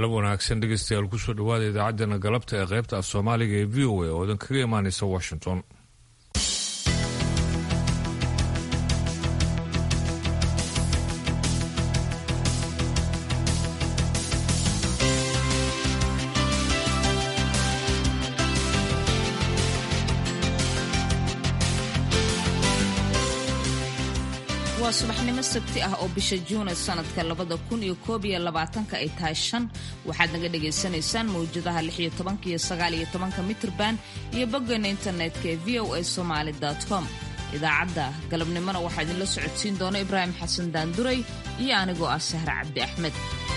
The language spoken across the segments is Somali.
galab wanaagsan dhegeystayaal kusoo dhawaada idaacaddeenna galabta ee qaybta af soomaaliga ee v o a oo idin kaga imaanaysa washington waa subaxnimo sabti ah oo bisha juune sanadka labada kun iyo koob iyo labaatanka ay tahay shan waxaad naga dhagaysanaysaan mawjadaha lix iyo tobanka iyo sagaal iyo tobanka mitrban iyo boggeena internetka ee v o a somaali com idaacadda galabnimona waxaa idinla socodsiin doona ibraahim xasan daanduray iyo anigoo ah sahre cabdi axmed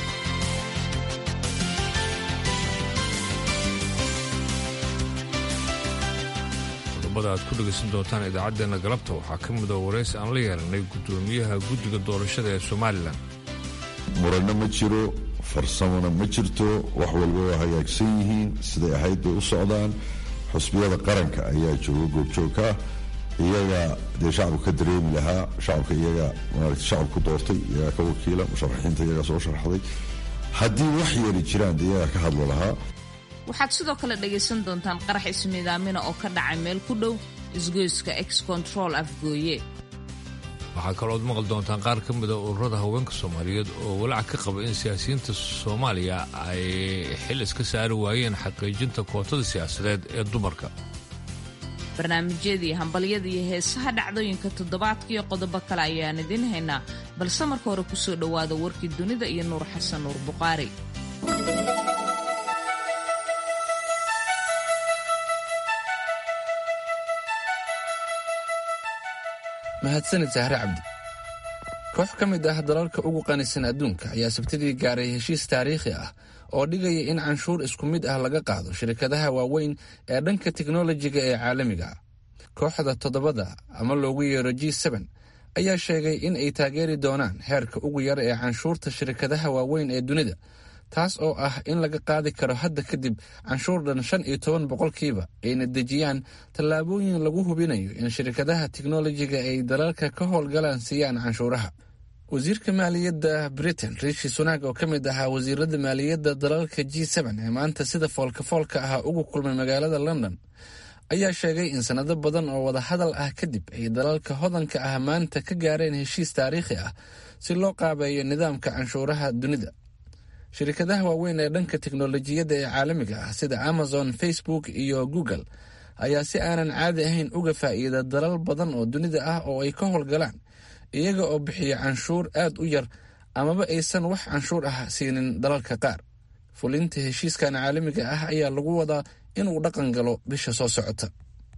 qodobada aad ku dhegaysan doontaan idaacaddeenna galabta waxaa ka mida waraysi aan la yeelanay guddoomiyaha guddiga doorashada ee somalilan muranno ma jiro farsamona ma jirto wax walba waa hagaagsan yihiin siday ahayd bay u socdaan xusbiyada qaranka ayaa jooga goobjoogka iyaga dee shacabku ka dareemi lahaa shacabka iyaga maarata shacabku doortay iyagaa ka wakiila musharaxiinta iyagaa soo sharaxday haddii wax yeeli jiraan dee iyagaa ka hadlo lahaa waxaad sidoo kale dhagaysan doontaan qarax ismiidaamina oo ka dhacay meel ku dhow isgoyska ex control afgooye waxaa kalooad maqli doontaan qaar ka mida ururada haweenka soomaaliyeed oo walaac ka qaba in siyaasiyiinta soomaaliya ay xil iska saari waayeen xaqiijinta kootada siyaasadeed ee dumarka barnaamijyadii hambalyada iyo heesaha dhacdooyinka toddobaadka iyo qodobo kale ayaan idiin haynaa balse marka hore kusoo dhowaada warkii dunida iyo nuur xasan nuur buqaari mahadsanid sahre cabdi koox ka mid ah dalalka ugu qanisan adduunka ayaa sabtidii gaaray heshiis taariikhi ah oo dhigaya in canshuur isku mid ah laga qaado shirkadaha waaweyn ee dhanka teknolojiga ee caalamiga ah kooxda toddobada ama loogu yeero g seben ayaa sheegay in ay taageeri doonaan heerka ugu yar ee canshuurta shirkadaha waaweyn ee dunida taas oo ah in laga qaadi karo hadda kadib canshuur dhan shan iyo toban boqolkiiba ayna dejiyaan tallaabooyin lagu hubinayo in shirkadaha teknolojiga ay dalalka ka howlgalaan siiyaan canshuuraha wasiirka maaliyadda britain riishi sunaag oo ka mid ahaa wasiirada maaliyadda dalalka g seben ee maanta sida foolka-foolka ah ugu kulmay magaalada london ayaa sheegay in sanado badan oo wadahadal ah kadib ay dalalka hodanka ah maanta ka gaareen heshiis taariikhi ah si loo qaabeeyo nidaamka canshuuraha dunida shirkadaha waaweyn ee dhanka teknolojiyadda ee caalamiga ah sida amazon facebook iyo google ayaa si aanan caadi ahayn uga faa'iida dalal badan oo dunida ah oo ay ka howlgalaan iyaga oo bixiya canshuur aad u yar amaba aysan wax canshuur ah siinin dalalka qaar fulinta heshiiskan caalamiga ah ayaa lagu wadaa inuu dhaqan galo bisha soo socota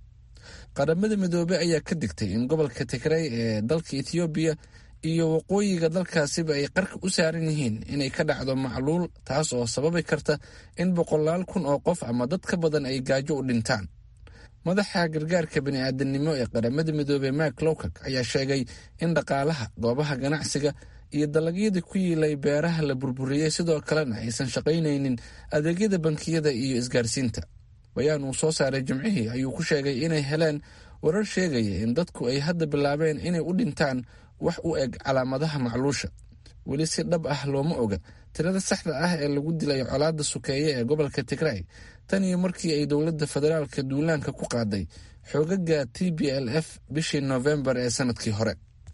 qaramada midoobey ayaa ka digtay in gobolka tigray ee dalka ethoobiya iyo waqooyiga dalkaasiba ay qarka u saaran yihiin inay ka dhacdo macluul taas oo sababi karta in boqolaal kun oo qof ama dad ka badan ay gaajo u dhintaan madaxa gargaarka bini'aadanimo ee qaramada midoobey mak lowkak ayaa sheegay in dhaqaalaha goobaha ganacsiga iyo dalagyadii ku yiilay beeraha la burburiyey sidoo kalena aysan shaqaynaynin adeegyada bankiyada iyo isgaarsiinta bayaan uu soo saaray jimcihii ayuu ku sheegay inay heleen warar sheegaya in dadku ay hadda bilaabeen inay u dhintaan wax u eg calaamadaha macluusha weli si dhab ah looma oga tirada saxda ah ee lagu dilay colaadda sukeeye ee gobolka tigray tan iyo markii ay dowladda federaalka duulaanka ku qaaday xoogaga t b l f bishii noofembar ee sanadkii hore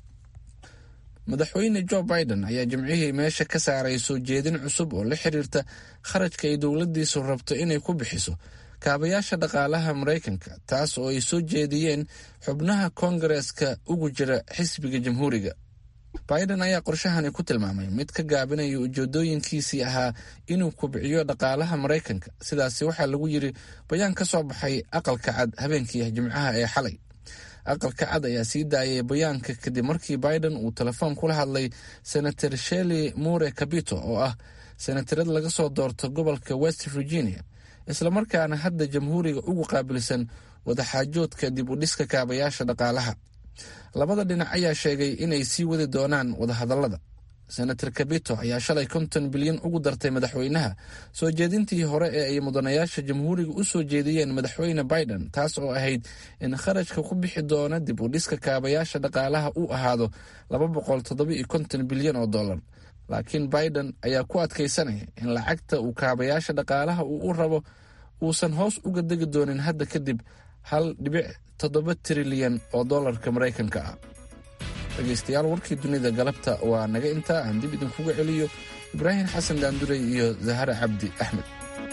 madaxweyne jo biden ayaa jimcihii meesha ka saaray soo jeedin cusub oo la xiriirta kharajka ay dowladdiisu rabto inay ku bixiso kaabayaasha dhaqaalaha maraykanka taas oo ay soo jeediyeen xubnaha koongareeska ugu jira xisbiga jamhuuriga biden ayaa qorshahani ku tilmaamay mid ka gaabinaya ujeedooyinkiisii ahaa inuu kubciyo dhaqaalaha maraykanka sidaasi waxaa lagu yiri bayaan ka soo baxay aqalka cad habeenkii jimcaha ee xalay aqalka cad ayaa sii daayay bayaanka kadib markii biden uu telefoon kula hadlay senator shelley mure cabito oo ah senatarad laga soo doorto gobolka west virginia islamarkaana hadda jamhuuriga ugu qaabilsan wadaxaajoodka dib u dhiska kaabayaasha dhaqaalaha labada dhinac ayaa sheegay inay sii wadi doonaan wadahadallada senator kabito ayaa shalay konton bilyan ugu dartay madaxweynaha soo jeedintii hore ee ay mudanayaasha jamhuuriga u soo jeediyeen madaxweyne biden taas oo ahayd in kharashka ku bixi doona dib u dhiska kaabayaasha dhaqaalaha uu ahaado laba boqol toddoba iyo konton bilyan oo dollar laakiin biden ayaa ku adkaysanaya in lacagta uu kaabayaasha dhaqaalaha uu u rabo uusan hoos uga degi doonin hadda kadib hal dhibic toddoba trilyan oo dollarka maraykanka ah dhegaystayaal warkii dunida galabta waa naga intaa aan dib idinkuga celiyo ibraahim xasan daanduray iyo zahare cabdi axmed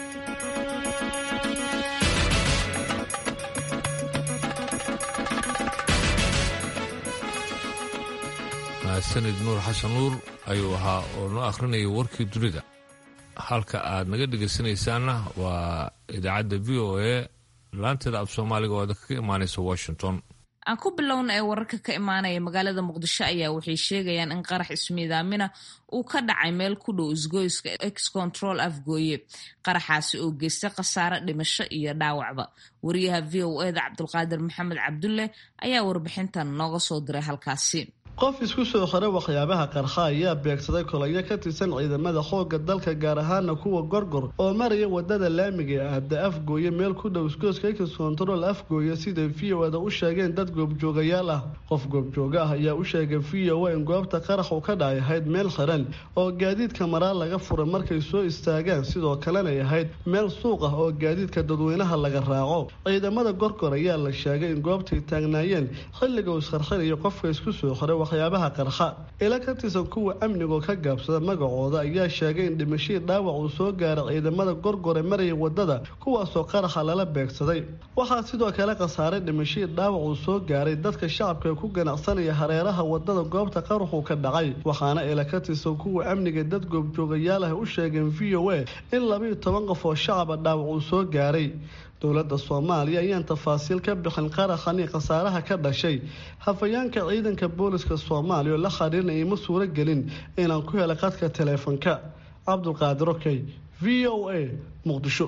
mahadsanid nuur xasan nuur ayuu ahaa oo noo akhrinayay warkii dunida halka aad naga dhegaysanaysaanna waa idaacadda v o a laanteeda af soomaaliga oo ka imaanaysa washington aan ku bilowna ee wararka ka imaanaya magaalada muqdisho ayaa waxay sheegayaan in qarax ismiidaamina uu ka dhacay meel ku dhow isgoyska ex control afgooye qaraxaasi oo geystay khasaare dhimasho iyo dhaawacba wariyaha v o eda cabdulqaadir maxamed cabdulle ayaa warbixintan nooga soo diray halkaasi qof isku soo xiray waxyaabaha qarxa ayaa beegsaday kolayo ka tirsan ciidamada xoogga dalka gaar ahaana kuwa gorgor oo maraya wadada laamiga ee aada afgooye meel ku dhow isgooska ex control afgooye siday v o ada u sheegeen dad goobjoogayaal ah qof goobjooga ah ayaa u sheegay v o a in goobta qarax uu ka dhacay ahayd meel xiran oo gaadiidka maraa laga furay markay soo istaagaan sidoo kalenay ahayd meel suuq ah oo gaadiidka dadweynaha laga raaco ciidamada gorgor ayaa la sheegay in goobtay taagnaayeen xilliga uu isqarxinayo qofka isku soo xiray waxyaabaha qarxa ila ka tirsan kuwa amnigoo ka gaabsada magacooda ayaa sheegay in dhimashadii dhaawac uu soo gaaray ciidamada gorgore maraya wadada kuwaasoo qaraxa lala beegsaday waxaa sidoo kale khasaaray dhimashadii dhaawac uu soo gaaray dadka shacabka ku ganacsanaya hareeraha wadada goobta qaraxuu ka dhacay waxaana ila ka tirsan kuwa amniga dad goobjoogayaal ah u sheegeen v o a in labiiyo toban qof oo shacaba dhaawac uu soo gaaray dowladda soomaaliya ayaan tafaasiil ka bixin qaraxani khasaaraha ka dhashay hafayaanka ciidanka booliska soomaaliya oo la xiriirna iima suuro gelin inaan ku helay qadka taleefanka cabdulqaadir okey v o a muqdisho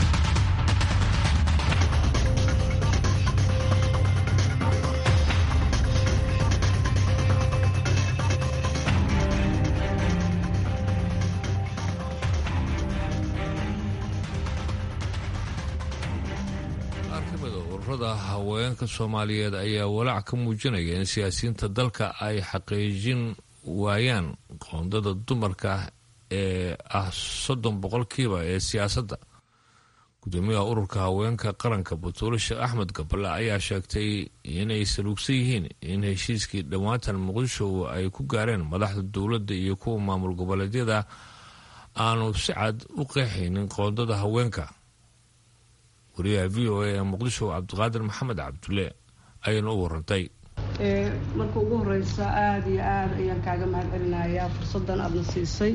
ururada haweenka soomaaliyeed ayaa walaac ka muujinaya in siyaasiyiinta dalka ay xaqiijin waayaan qoondada dumarka ee ah soddon boqolkiiba ee siyaasadda gudoomiyaha ururka haweenka qaranka batuule sheekh axmed gabale ayaa sheegtay inay saluugsan yihiin in heshiiskii dhowaantan muqdisho ay ku gaareen madaxda dowladda iyo kuwa maamul goboleedyada aanu si cad u qeexaynin qoondada haweenka wariyaha v o a ee muqdisho cabdiqaadir maxamed cabdulle ayayna u warantay marka ugu horeysa aada iyo aada ayaan kaaga mahad celinayaa fursaddan aadna siisay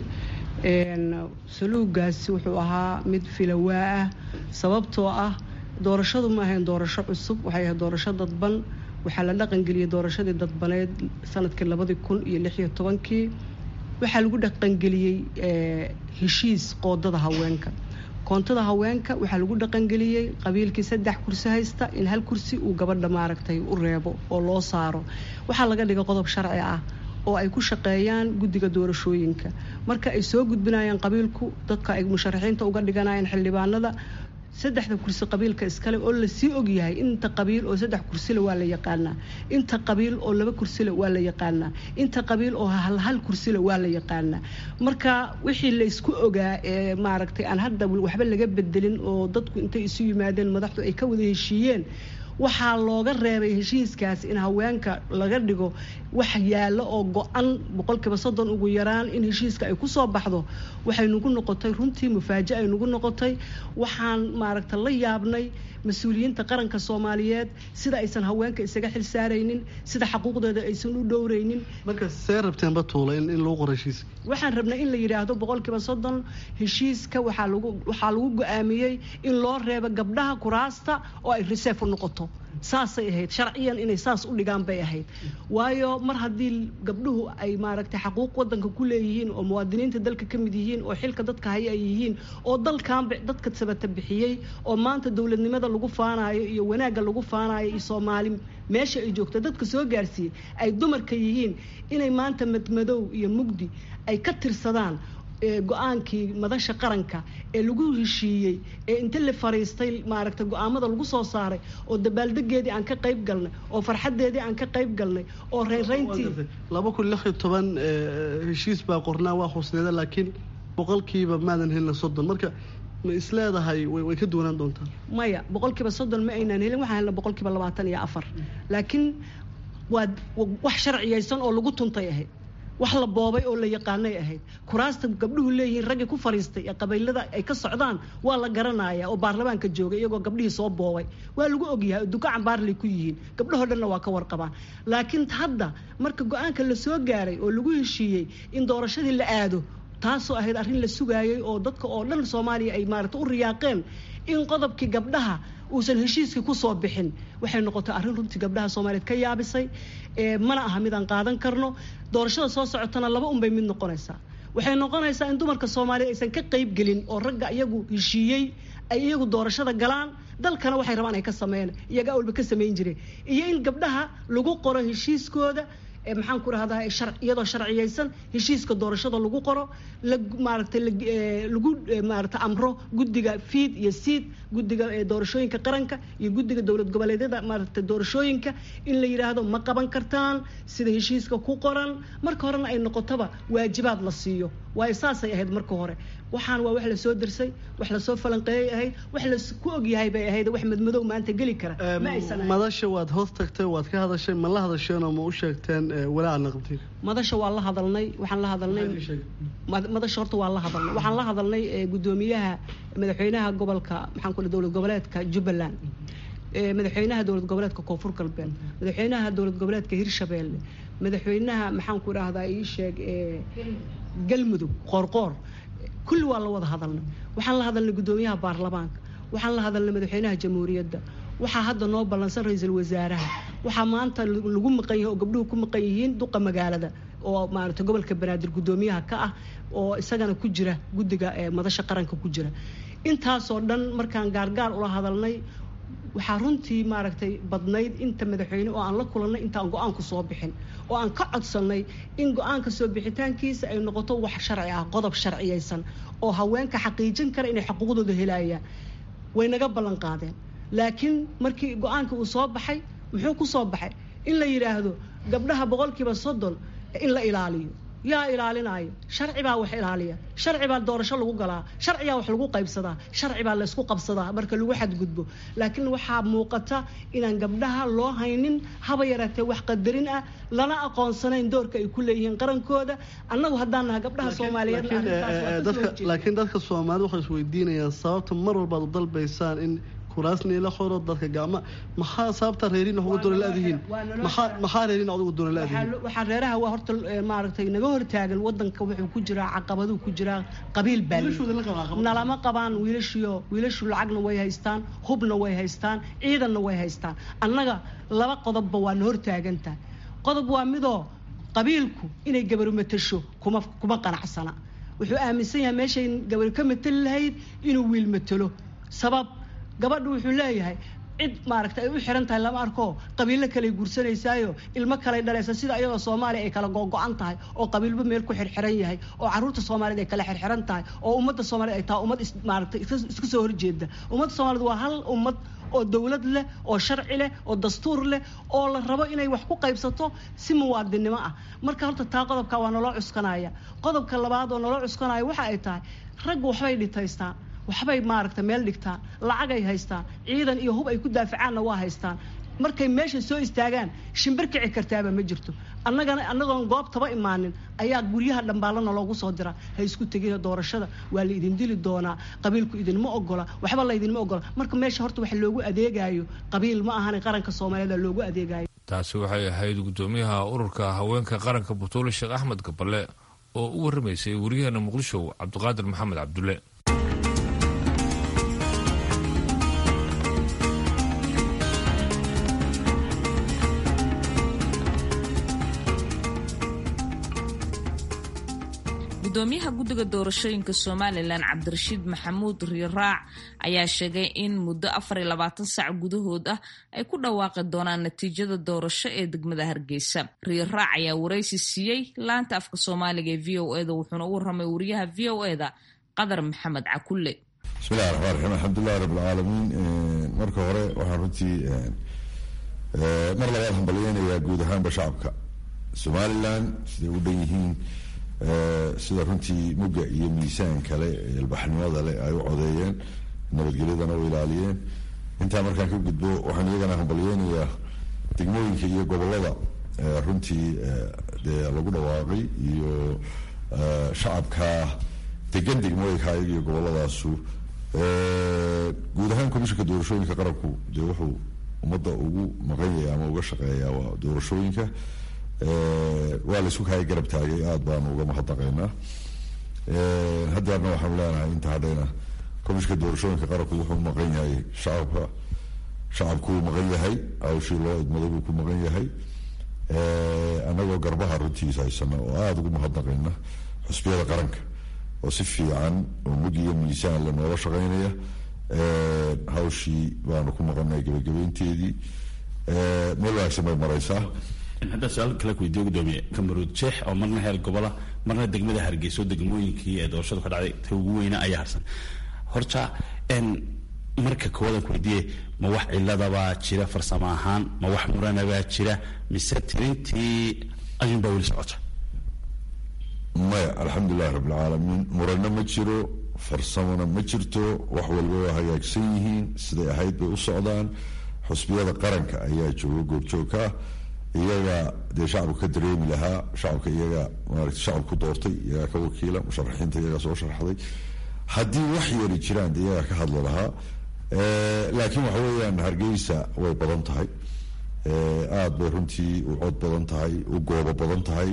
saluugaasi wuxuu ahaa mid filawaa ah sababtoo ah doorashadu ma ahayn doorasho cusub waxay ahayd doorasho dadban waxaa la dhaqangeliyey doorashadii dadbaneed sanadkii labadii kun iyo lixiyo tobankii waxaa lagu dhaqangeliyey heshiis qoodada haweenka koontada haweenka waxaa lagu dhaqangeliyey qabiilkii saddex kursi haysta in hal kursi uu gabadha maaragtay u reebo oo loo saaro waxaa laga dhigay qodob sharci ah oo ay ku shaqeeyaan guddiga doorashooyinka marka ay soo gudbinayaan qabiilku dadka ay musharaxiinta uga dhiganayaan xildhibaanada saddexda kursi qabiilka iskale oo lasii ogyahay inta qabiil oo saddex kursile waa la yaqaanaa inta qabiil oo laba kursile waa la yaqaanaa inta qabiil oo hal hal kursile waa la yaqaanaa marka wixii laysku ogaa ee maaragtay aan hadda waxba laga bedelin oo dadku intay isu yimaadeen madaxdu ay ka wada heshiiyeen waxaa looga reebay heshiiskaas in haweenka laga dhigo wax yaallo oo go-an boqolkiiba soddon ugu yaraan in heshiiska ay kusoo baxdo waxay nagu noqotay runtii mufaaja ay nagu noqotay waxaan maaragta la yaabnay mas-uuliyiinta qaranka soomaaliyeed sida aysan haweenka isaga xil saaraynin sida xaquuqdeeda aysan u dhowraynin marka see rabteen batuula in lagu qoro heshiiska waxaan rabnay in la yidhaahdo boqolkiiba soddon heshiiska waxaa lagu waxaa lagu go-aamiyey in loo reebo gabdhaha kuraasta oo ay reserve u noqoto saasay ahayd sharciyan inay saas u dhigaan bay ahayd waayo mar haddii gabdhuhu ay maaragtay xaquuq wadanka ku leeyihiin oo muwaadiniinta dalka ka mid yihiin oo xilka dadka haya ay yihiin oo dalkan dadka sabata bixiyey oo maanta dowladnimada lagu faanayo iyo wanaagga lagu faanayo iyo soomaali meesha ay joogto dadka soo gaarsiiyey ay dumarka yihiin inay maanta madmadow iyo mugdi ay ka tirsadaan go-aankii madasha qaranka ee lagu heshiiyey ee inta la fariistay maaragtay go-aamada lagu soo saaray oo dabaaldegeedii aan ka qayb galnay oo farxadeedii aan ka qayb galnay oo reynreyntii laba kun lix iyo toban heshiis baa qornaa waa husneeda laakiin boqolkiiba maadan helina soddon marka ma isleedahay way ka duwanaan doontaa maya boqolkiiba soddon ma aynaan helin waxaan helna boqolkiiba labaatan iyo afar laakiin waa wax sharciyaysan oo lagu tuntay ahayd wax la boobay oo la yaqaanay ahayd kuraasta gabdhuhu leeyihiin raggii ku fariistay ee qabiilada ay ka socdaan waa la garanaya oo baarlamaanka joogay iyagoo gabdhihii soo boobay waa lagu ogyahay duka cambaarlay ku yihiin gabdhahoo dhanna waa ka warqabaan laakiin hadda marka go-aanka la soo gaaray oo lagu heshiiyey in doorashadii la aado taasoo ahayd arrin la sugaayay oo dadka oo dhan soomaaliya ay maarata u riyaaqeen in qodobkii gabdhaha uusan heshiiskii kusoo bixin waxay noqotay arrin runtii gabdhaha soomaaliyeed ka yaabisay mana aha midaan qaadan karno doorashada soo socotana laba unbay mid noqonaysaa waxay noqonaysaa in dumarka soomaaliyeed aysan ka qayb gelin oo ragga iyagu heshiiyey ay iyagu doorashada galaan dalkana waxay rabaan ay ka sameeyaan iyaga awalba ka samayn jireen iyo in gabdhaha lagu qoro heshiiskooda maxaan ku rahdaa iyadoo sharciyaysan heshiiska doorashada lagu qoro maaragtay lagu maarata amro guddiga fiid iyo siid guddiga doorashooyinka qaranka iyo guddiga dowlad goboleedyada maaragta doorashooyinka in la yidhaahdo ma qaban kartaan sida heshiiska ku qoran marka horena ay noqotoba waajibaad la siiyo waayo saasay ahayd marka hore waxaan waa wax lasoo dirsay wax lasoo falanqeeyay ahayd wax lasku ogyahay bay ahayd wax madmadow maanta geli kara ma aysan madasha waad hoos tagtay waad ka hadashay ma la hadasheen oo ma u sheegteen walaaca naqdiir madasha waa la hadalnay waxaan la hadalnay madasha horta waa la hadalnay waxaan la hadalnay gudoomiyaha madaxweynaha gobolka maxaan ku dowlad goboleedka jubbaland madaxweynaha dowlad goboleedka koonfur galbeed madaxweynaha dowlad goboleedka hirshabeelle madaxweynaha maxaan ku idhaahdaa ii sheeg galmudug qoorqoor kulli waa la wada hadalnay waxaan la hadalnay guddoomiyaha baarlamaanka waxaan la hadalnay madaxweynaha jamhuuriyadda waxaa hadda noo ballansan ra-iisul wasaaraha waxaa maanta lagu maqan yahay oo gabdhuhu ku maqan yihiin duqa magaalada oo maaragtay gobolka banaadir guddoomiyaha ka ah oo isagana ku jira guddiga madasha qaranka ku jira intaasoo dhan markaan gaargaar ula hadalnay waxaa runtii maaragtay badnayd inta madaxweyne oo aan la kulannay intaan go-aanku soo bixin oo aan ka codsannay in go-aanka soo bixitaankiisa ay noqoto wax sharci ah qodob sharciyaysan oo haweenka xaqiijin kara inay xuquuqdooda helayaan way naga ballan qaadeen laakiin markii go-aanka uu soo baxay muxuu ku soo baxay in la yidhaahdo gabdhaha boqolkiiba soddon in la ilaaliyo yaa ilaalinaayo sharci baa wax ilaaliya sharci baa doorasho lagu galaa sharciyaa wax lagu qaybsadaa sharci baa laysku qabsadaa marka lagu xadgudbo laakiin waxaa muuqata inaan gabdhaha loo haynin haba yaraatee wax qadarin ah lana aqoonsanayn doorka ay ku leeyihiin qarankooda annagu haddaan naha gabdhaha soomaaliyeedlaakiin dadka soomaalida waxay isweydiinayaan sababta mar walbaad u dalbaysaan in kuraasni la qoro dadka gacma maxaa sababta reerin wax uga doona la-dihiin maxaa maxaa reerin wax uga doona la-dihiin waxaa reeraha waa horta maaragtay naga hortaagan wadanka wuxuu ku jiraa caqabaduu ku jiraa qabiil baa nalama qabaan wiilashiyo wiilashu lacagna way haystaan hubna way haystaan ciidanna way haystaan annaga laba qodobba waa na hortaagantahay qodob waa midoo qabiilku inay gabaru matasho kuma kuma qanacsana wuxuu aaminsan yahay meeshay gabar ka matali lahayd inuu wiil matalo sabab gabadhu wuxuu leeyahay cid maaragta ay u xiran tahay lama arko qabiilo kaley guursanaysaayo ilmo kaley dhalaysa sida iyadoo soomaaliya ay kala googo-an tahay oo qabiilba meel ku xirxiran yahay oo caruurta soomaaliyeed ay kala xirxiran tahay oo ummadda soomaaliyed ay tahay ummad maaragtay isku soo horjeeda ummadda soomaaliyed waa hal ummad oo dowlad leh oo sharci leh oo dastuur leh oo la rabo inay wax ku qaybsato si muwaadinnimo ah marka horta taa qodobka waa naloo cuskanaya qodobka labaad oo naloo cuskanaya waxa ay tahay raggu waxbay dhitaystaan waxbay maaragta meel dhigtaan lacagay haystaan ciidan iyo hub ay ku daafacaanna waa haystaan markay meesha soo istaagaan shimbir kici kartaaba ma jirto annagana annagoon goobtaba imaanin ayaa guryaha dhambaalana loogu soo dira ha isku tegina doorashada waa la idin dili doonaa qabiilku idinma ogola waxba laydinma ogola marka meesha horta wax loogu adeegayo qabiil ma ahan qaranka soomaaliyeed loogu adeegayo taasi waxay ahayd guddoomiyaha ururka haweenka qaranka butuule sheekh axmed gaballe oo u warramaysay wariyaheena muqdisho cabdiqaadir maxamed cabdulle gudoomiyaha guddiga doorashooyinka somalilan cabdirashiid maxamuud riiraac ayaa sheegay in muddo afar iyo labaatan sac gudahood ah ay ku dhawaaqi doonaan natiijada doorasho ee degmada hargeysa riiraac ayaa waraysi siiyey laanta afka soomaaliga ee v o eda wuxuuna u warramay wariyaha v o eda qadar maxamed cakulle bismillahi raxmaan raxiim alxamdulilahi rabbilcaalamiin marka hore waxaan runtii mar labaad hambalyeynayaa guud ahaanba shacabka somalilan siday u dhan yihiin sida runtii mugga iyo miisaan kale ilbaxnimada leh ay u codeeyeen nabadgelyadana u ilaaliyeen intaa markaan ka gudbo waxaan iyagana hambalyeynayaa degmooyinka iyo gobolada runtii dee lagu dhawaaqay iyo shacabka degan degmooyinka ayaga iyo goboladaasu guud ahaan komishanka doorashooyinka qaranku dee wuxuu ummadda ugu maqan yahay ama uga shaqeeyaa waa doorashooyinka waa la isku kaaya garab taagay aada baanu uga mahadnaqaynaa haddeerna waxaanu leenahay inta hadhayna komishanka doorashooyinka qaranku wuxuu maqan yahay shacabka shacabkuu maqan yahay hawshii loo idmaday buu ku maqan yahay annagoo garbaha runtiisa haysana oo aada ugu mahadnaqayna xusbiyada qaranka oo si fiican oo mug iyo miisaan le noola shaqaynaya hawshii baanu ku maqanay gebagabeynteedii meel wanaagsan bay maraysaa haddaa su-aal kale ku weydiiyo gudoomiye kamaruud jeex oo marna heer gobola marna degmada hargeyso degmooyinkii ee doorashadu ka dhacday ta ugu weyna ayaa harsan horta marka koowadan ku weydiiye ma wax ciladabaa jira farsamo ahaan ma wax muranabaa jira mise tirintii ayuunbaa weli socota maya alxamdulilahi rabbilcaalamiin murano ma jiro farsamona ma jirto wax walba waa hagaagsan yihiin siday ahayd bay u socdaan xusbiyada qaranka ayaa jooga goobjoogka iyaga dee shacabku ka dareemi lahaa shacabka iyaga maarata shacabku doortay iyagaa ka wakiila musharaxiinta iyagaa soo sharxday haddii wax yari jiraan dee iyagaa ka hadli lahaa laakiin waxa weeyaan hargeysa way badan tahay aada bay runtii u cod badan tahay u goobo badan tahay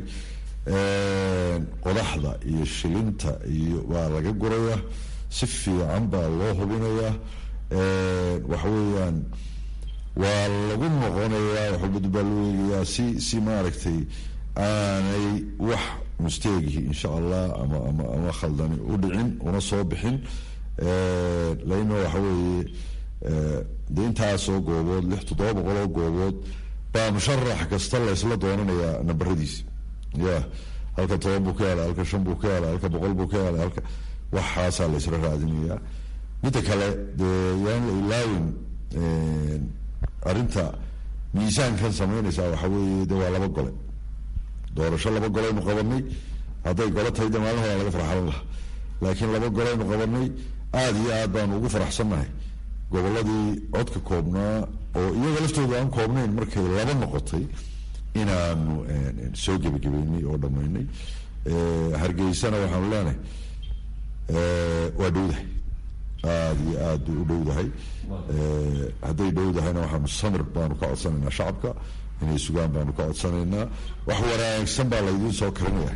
qodaxda iyo shilinta iyo waa laga guraya si fiican baa loo hubinayaa waxa weeyaan waa lagu noqonayaa waxbad baa loo eegayaa si si maaragtay aanay wax musteegihi insha allah ama ama ama khaldani u dhicin una soo bixin laino waxa weeye de intaasoo goobood lix toddoba boqol oo goobood baa musharax kasta la isla doonanayaa nambaradiisi ya halka toban buu ka helay halka shan buu ka helay halka boqol buu ka helay halka waxaasaa la isla raadinayaa midda kale dee yaan la ilaawin arrinta miisaankan samaynaysaa waxa weeye de waa laba gole doorasho laba goleynu qabanay hadday golo tahay de maalin horaa laga farxalan laha laakiin laba goleynu qabanay aada iyo aad baanu ugu faraxsannahay goboladii codka koobnaa oo iyaga laftooda aan koobnayn markay laba noqotay inaanu soo gebagabeynay oo dhammaynay hargeysana waxaanu leenahay waa dhowdahay aada iyo aad bay u dhowdahay hadday dhowdahayna waxaanu samir baanu ka codsanaynaa shacabka inay sugaan baanu ka codsanaynaa wax wanaagsan baa laydiin soo karinaya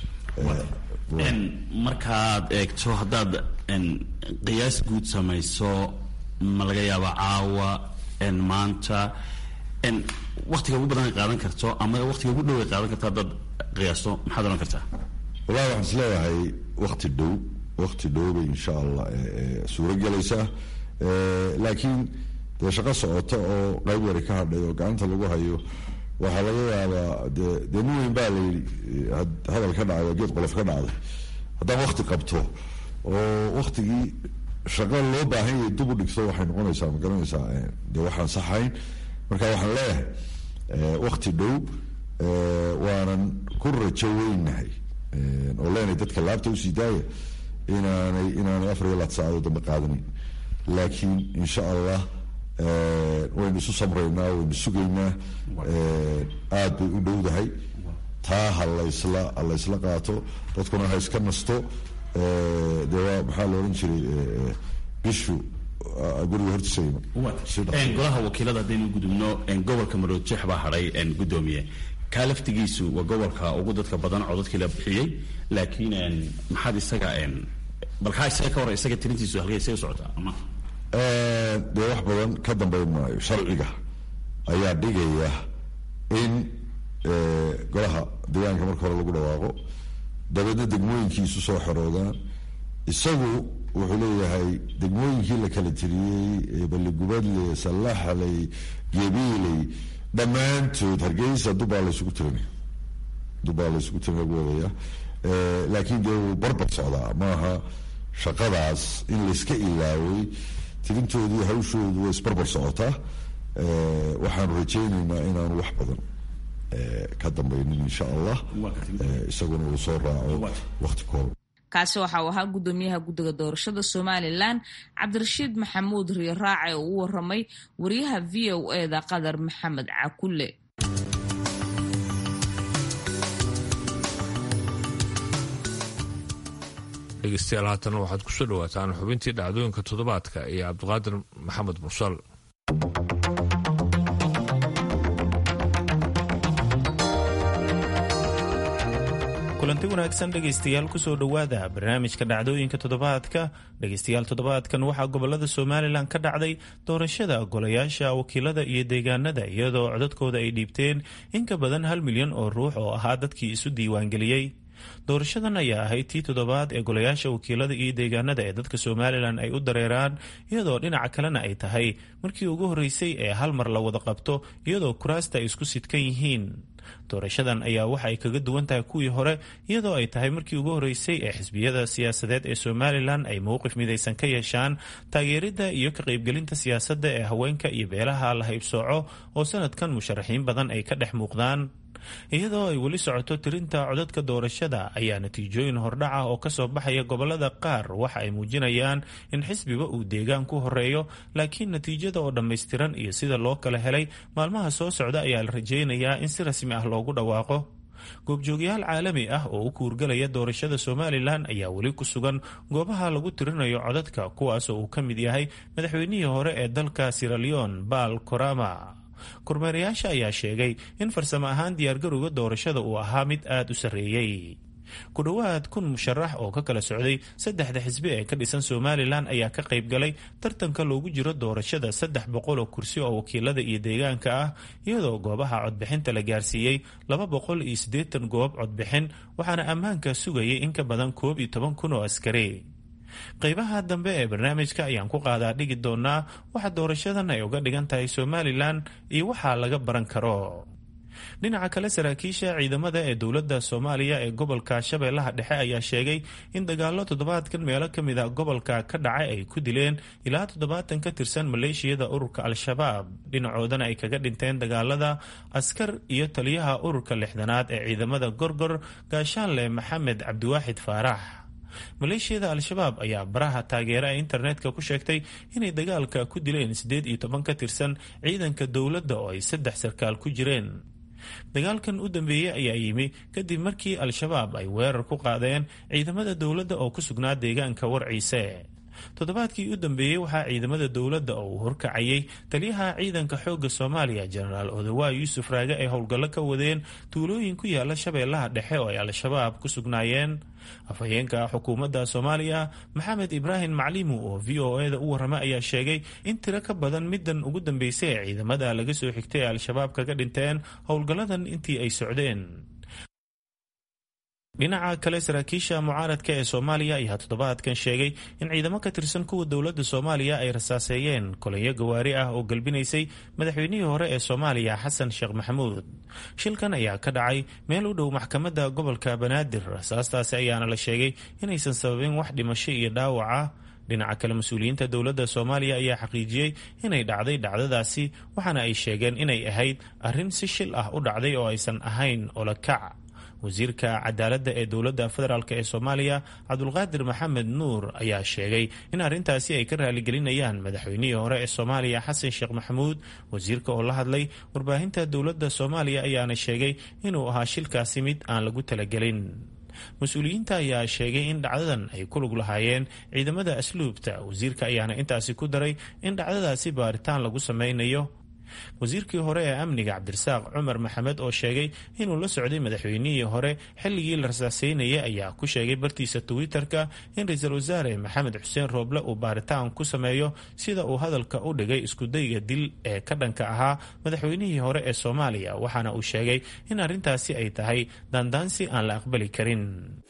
markaad eegto haddaad qiyaas guud samayso ma laga yaaba caawa maanta waktiga ugu badan ay qaadan karto ama waktiga ugu dhow ay qaadan karto haddaad qiyaasto maxaad ohan kartaa wallahi waxaan is leeyahay wakti dhow wakti dhow bay insha allah suuro gelaysaa laakiin dee shaqo socota oo qayb yari ka hadhay oo gacanta lagu hayo waxaa laga yaabaa de dee nin weyn baa layidhi hadal ka dhacay oo geed qolof ka dhacday haddaan wakti qabto oo waktigii shaqo loo baahan yahay dib u dhigto waxay noqonaysaa ma garanaysaa dee waxaan saxayn marka waxaan leeyahay wakti dhow waanan ku rajo weynahay oo leenahay dadka laabta usii daaya inaanay inaanay afar iyo laad saacadood dambe qaadanin laakiin insha allah waynu isu samraynaa waynu sugaynaa aada bay u dhowdahay taa ha laysla ha laysla qaato dadkuna ha iska nasto dee waa maxaa la odhan jiray bishu guriga hortiisa iman golaha wakiilada haddaynu gudubno gobolka maroodjeex baa hadhay gudoomiye kaa laftigiisu waa gobolka ugu dadka badan codadkii la bixiyey laakiin maxaad isaga bal kaa isaga ka hor isaga tirintiisu halkay isaga socotaa ama dee wax badan ka dambeyn maayo sharciga ayaa dhigaya in golaha deegaanka marka hore lagu dhawaaqo dabeedna degmooyinkiisu soo xeroodaan isagu wuxuu leeyahay degmooyinkii la kala tiriyey balligubadle sallaxley gebiiley dhammaantood hargeysa dubaa laysugu tirinaya dubaa laysugu tirin lagu wadaya laakiin dee wuu barbar socdaa maaha shaqadaas in layska ilaaway tirintoodii hawshoodu way isbarbar socotaa waxaanu rajaynaynaa inaanu wax badan ka dambaynin insha allah isaguna uu soo raaco wakti kooban kaasi waxa uu ahaa guddoomiyaha guddiga doorashada somalilan cabdirashiid maxamuud riiraace oo u waramay wariyaha v o eda qadar maxamed cakulle dhegeystayaal haatana waxaad ku soo dhawaataan xubintii dhacdooyinka toddobaadka iyo cabdiqaadir maxamed mursal kulanti wanaagsan dhegaystayaal kusoo dhowaada barnaamijka dhacdooyinka toddobaadka dhegaystayaal toddobaadkan waxaa gobolada somalilan ka dhacday doorashada golayaasha wakiilada iyo deegaanada iyadoo codadkooda ay dhiibteen in ka badan hal milyan oo ruux oo ahaa dadkii isu diiwaangeliyey doorashadan ayaa ahayd tii toddobaad ee golayaasha wakiilada iyo deegaanada ee dadka somalilan ay u dareeraan iyadoo dhinaca kalena ay tahay markii ugu horreysay ee hal mar la wada qabto iyadoo kuraasta ay isku sidkan yihiin doorashadan ayaa waxa ay kaga duwan tahay kuwii hore iyadoo ay tahay markii ugu horreysay ee xisbiyada siyaasadeed ee somalilan ay mowqif midaysan ka yeeshaan taageeridda iyo ka qaybgelinta siyaasadda ee haweenka iyo beelaha la haybsooco oo sanadkan musharaxiin badan ay ka dhex muuqdaan iyadoo ay weli socoto tirinta codadka doorashada ayaa natiijooyin hordhaca oo kasoo baxaya gobolada qaar waxa ay muujinayaan in xisbiba uu deegaan ku horeeyo laakiin natiijada oo dhammaystiran iyo sida loo kala helay maalmaha soo socda ayaa la rajaynayaa in si rasmi ah loogu dhawaaqo goobjoogyaal caalami ah oo u kuurgalaya doorashada somalilan ayaa weli ku sugan goobaha lagu tirinayo codadka kuwaasoo uu ka mid yahay madaxweynihii hore ee dalka siraleon baal korama kormeerayaasha ayaa sheegay in farsamo ahaan diyaargarowga doorashada uu ahaa mid aada u sarreeyey ku dhowaad kun musharax oo ka kala socday saddexda xisbi ee ka dhisan somalilan ayaa ka qayb galay tartanka loogu jiro doorashada saddex boqol oo kursi oo wakiilada iyo deegaanka ah iyadoo goobaha codbixinta la gaarsiiyey laba boqol iyo siddeetan goob codbixin waxaana ammaanka sugayay in ka badan koob iyo toban kun oo askari qaybaha dambe ee barnaamijka ayaan ku qaadaa dhigi doonaa waxa doorashadan ay uga dhigan tahay somalilan iyo waxaa laga baran karo dhinaca kale saraakiisha ciidamada ee dowladda soomaaliya ee gobolka shabeellaha dhexe ayaa sheegay in dagaallo toddobaadkan meelo ka mid a gobolka ka dhacay ay ku dileen ilaa toddobaatan ka tirsan maleeshiyada ururka al-shabaab dhinacoodana ay kaga dhinteen dagaalada askar iyo taliyaha ururka lixdanaad ee ciidamada gorgor gaashaanle maxamed cabdiwaaxid faarax maleeshiyada al-shabaab ayaa baraha taageera ee internetka ku sheegtay inay dagaalka ku dileen siddeed iyo toban ka tirsan ciidanka dowladda oo ay saddex sarkaal ku jireen dagaalkan u dambeeyey ayaa yimi kadib markii al-shabaab ay weerar ku qaadeen ciidamada dowladda oo ku sugnaa deegaanka warciise toddobaadkii u dambeeyey waxaa ciidamada dowladda oo uu horkacayay taliyaha ciidanka xoogga soomaaliya jenaraal odawaa yuusuf raage ay howlgallo ka wadeen tuulooyin ku yaala shabeellaha dhexe oo ay al-shabaab ku sugnaayeen afhayeenka xukuumadda soomaaliya maxamed ibraahim maclimu oo v o e da u warrama ayaa sheegay in tiro ka badan middan ugu dambeysay ee ciidamada laga soo xigtay ee al-shabaab kaga dhinteen howlgalladan intii ay socdeen dhinaca kale saraakiisha mucaaradka ee soomaaliya ayaa toddobaadkan sheegay in ciidamo ka tirsan kuwa dowladda soomaaliya ay rasaaseeyeen kolonyo gawaari ah oo galbinaysay madaxweynihii hore ee soomaaliya xasan sheekh maxamuud shilkan ayaa ka dhacay meel u dhow maxkamadda gobolka banaadir rasaastaasi ayaana la sheegay inaysan sababin wax dhimasho iyo dhaawac ah dhinaca kale mas-uuliyiinta dowladda soomaaliya ayaa xaqiijiyey inay dhacday dhacdadaasi waxaana ay sheegeen inay ahayd arrin si shil ah u dhacday oo aysan ahayn olakac wasiirka cadaaladda ee dowladda federaalk ee soomaaliya cabdulqaadir maxamed nuur ayaa sheegay in arrintaasi ay ka raaligelinayaan madaxweynihii hore ee soomaaliya xasan sheekh maxamuud wasiirka oo la hadlay warbaahinta dowladda soomaaliya ayaana sheegay inuu ahaa shilkaasi mid aan lagu talagelin mas-uuliyiinta ayaa sheegay in dhacdadan ay ku lug lahaayeen ciidamada asluubta wasiirka ayaana intaasi ku daray in dhacdadaasi baaritaan lagu sameynayo wasiirkii hore ee amniga cabdirasaaq cumar maxamed oo sheegay inuu la socday madaxweynihii hore xilligii la rasaaseynayay ayaa ku sheegay bartiisa twitter-ka in ra-iisul wasaare maxamed xuseen rooble uu baaritaan ku sameeyo sida uu hadalka u dhigay iskudayga dil ee ka dhanka ahaa madaxweynihii hore ee soomaaliya waxaana uu sheegay in arrintaasi ay tahay daandaansi aan la aqbali karin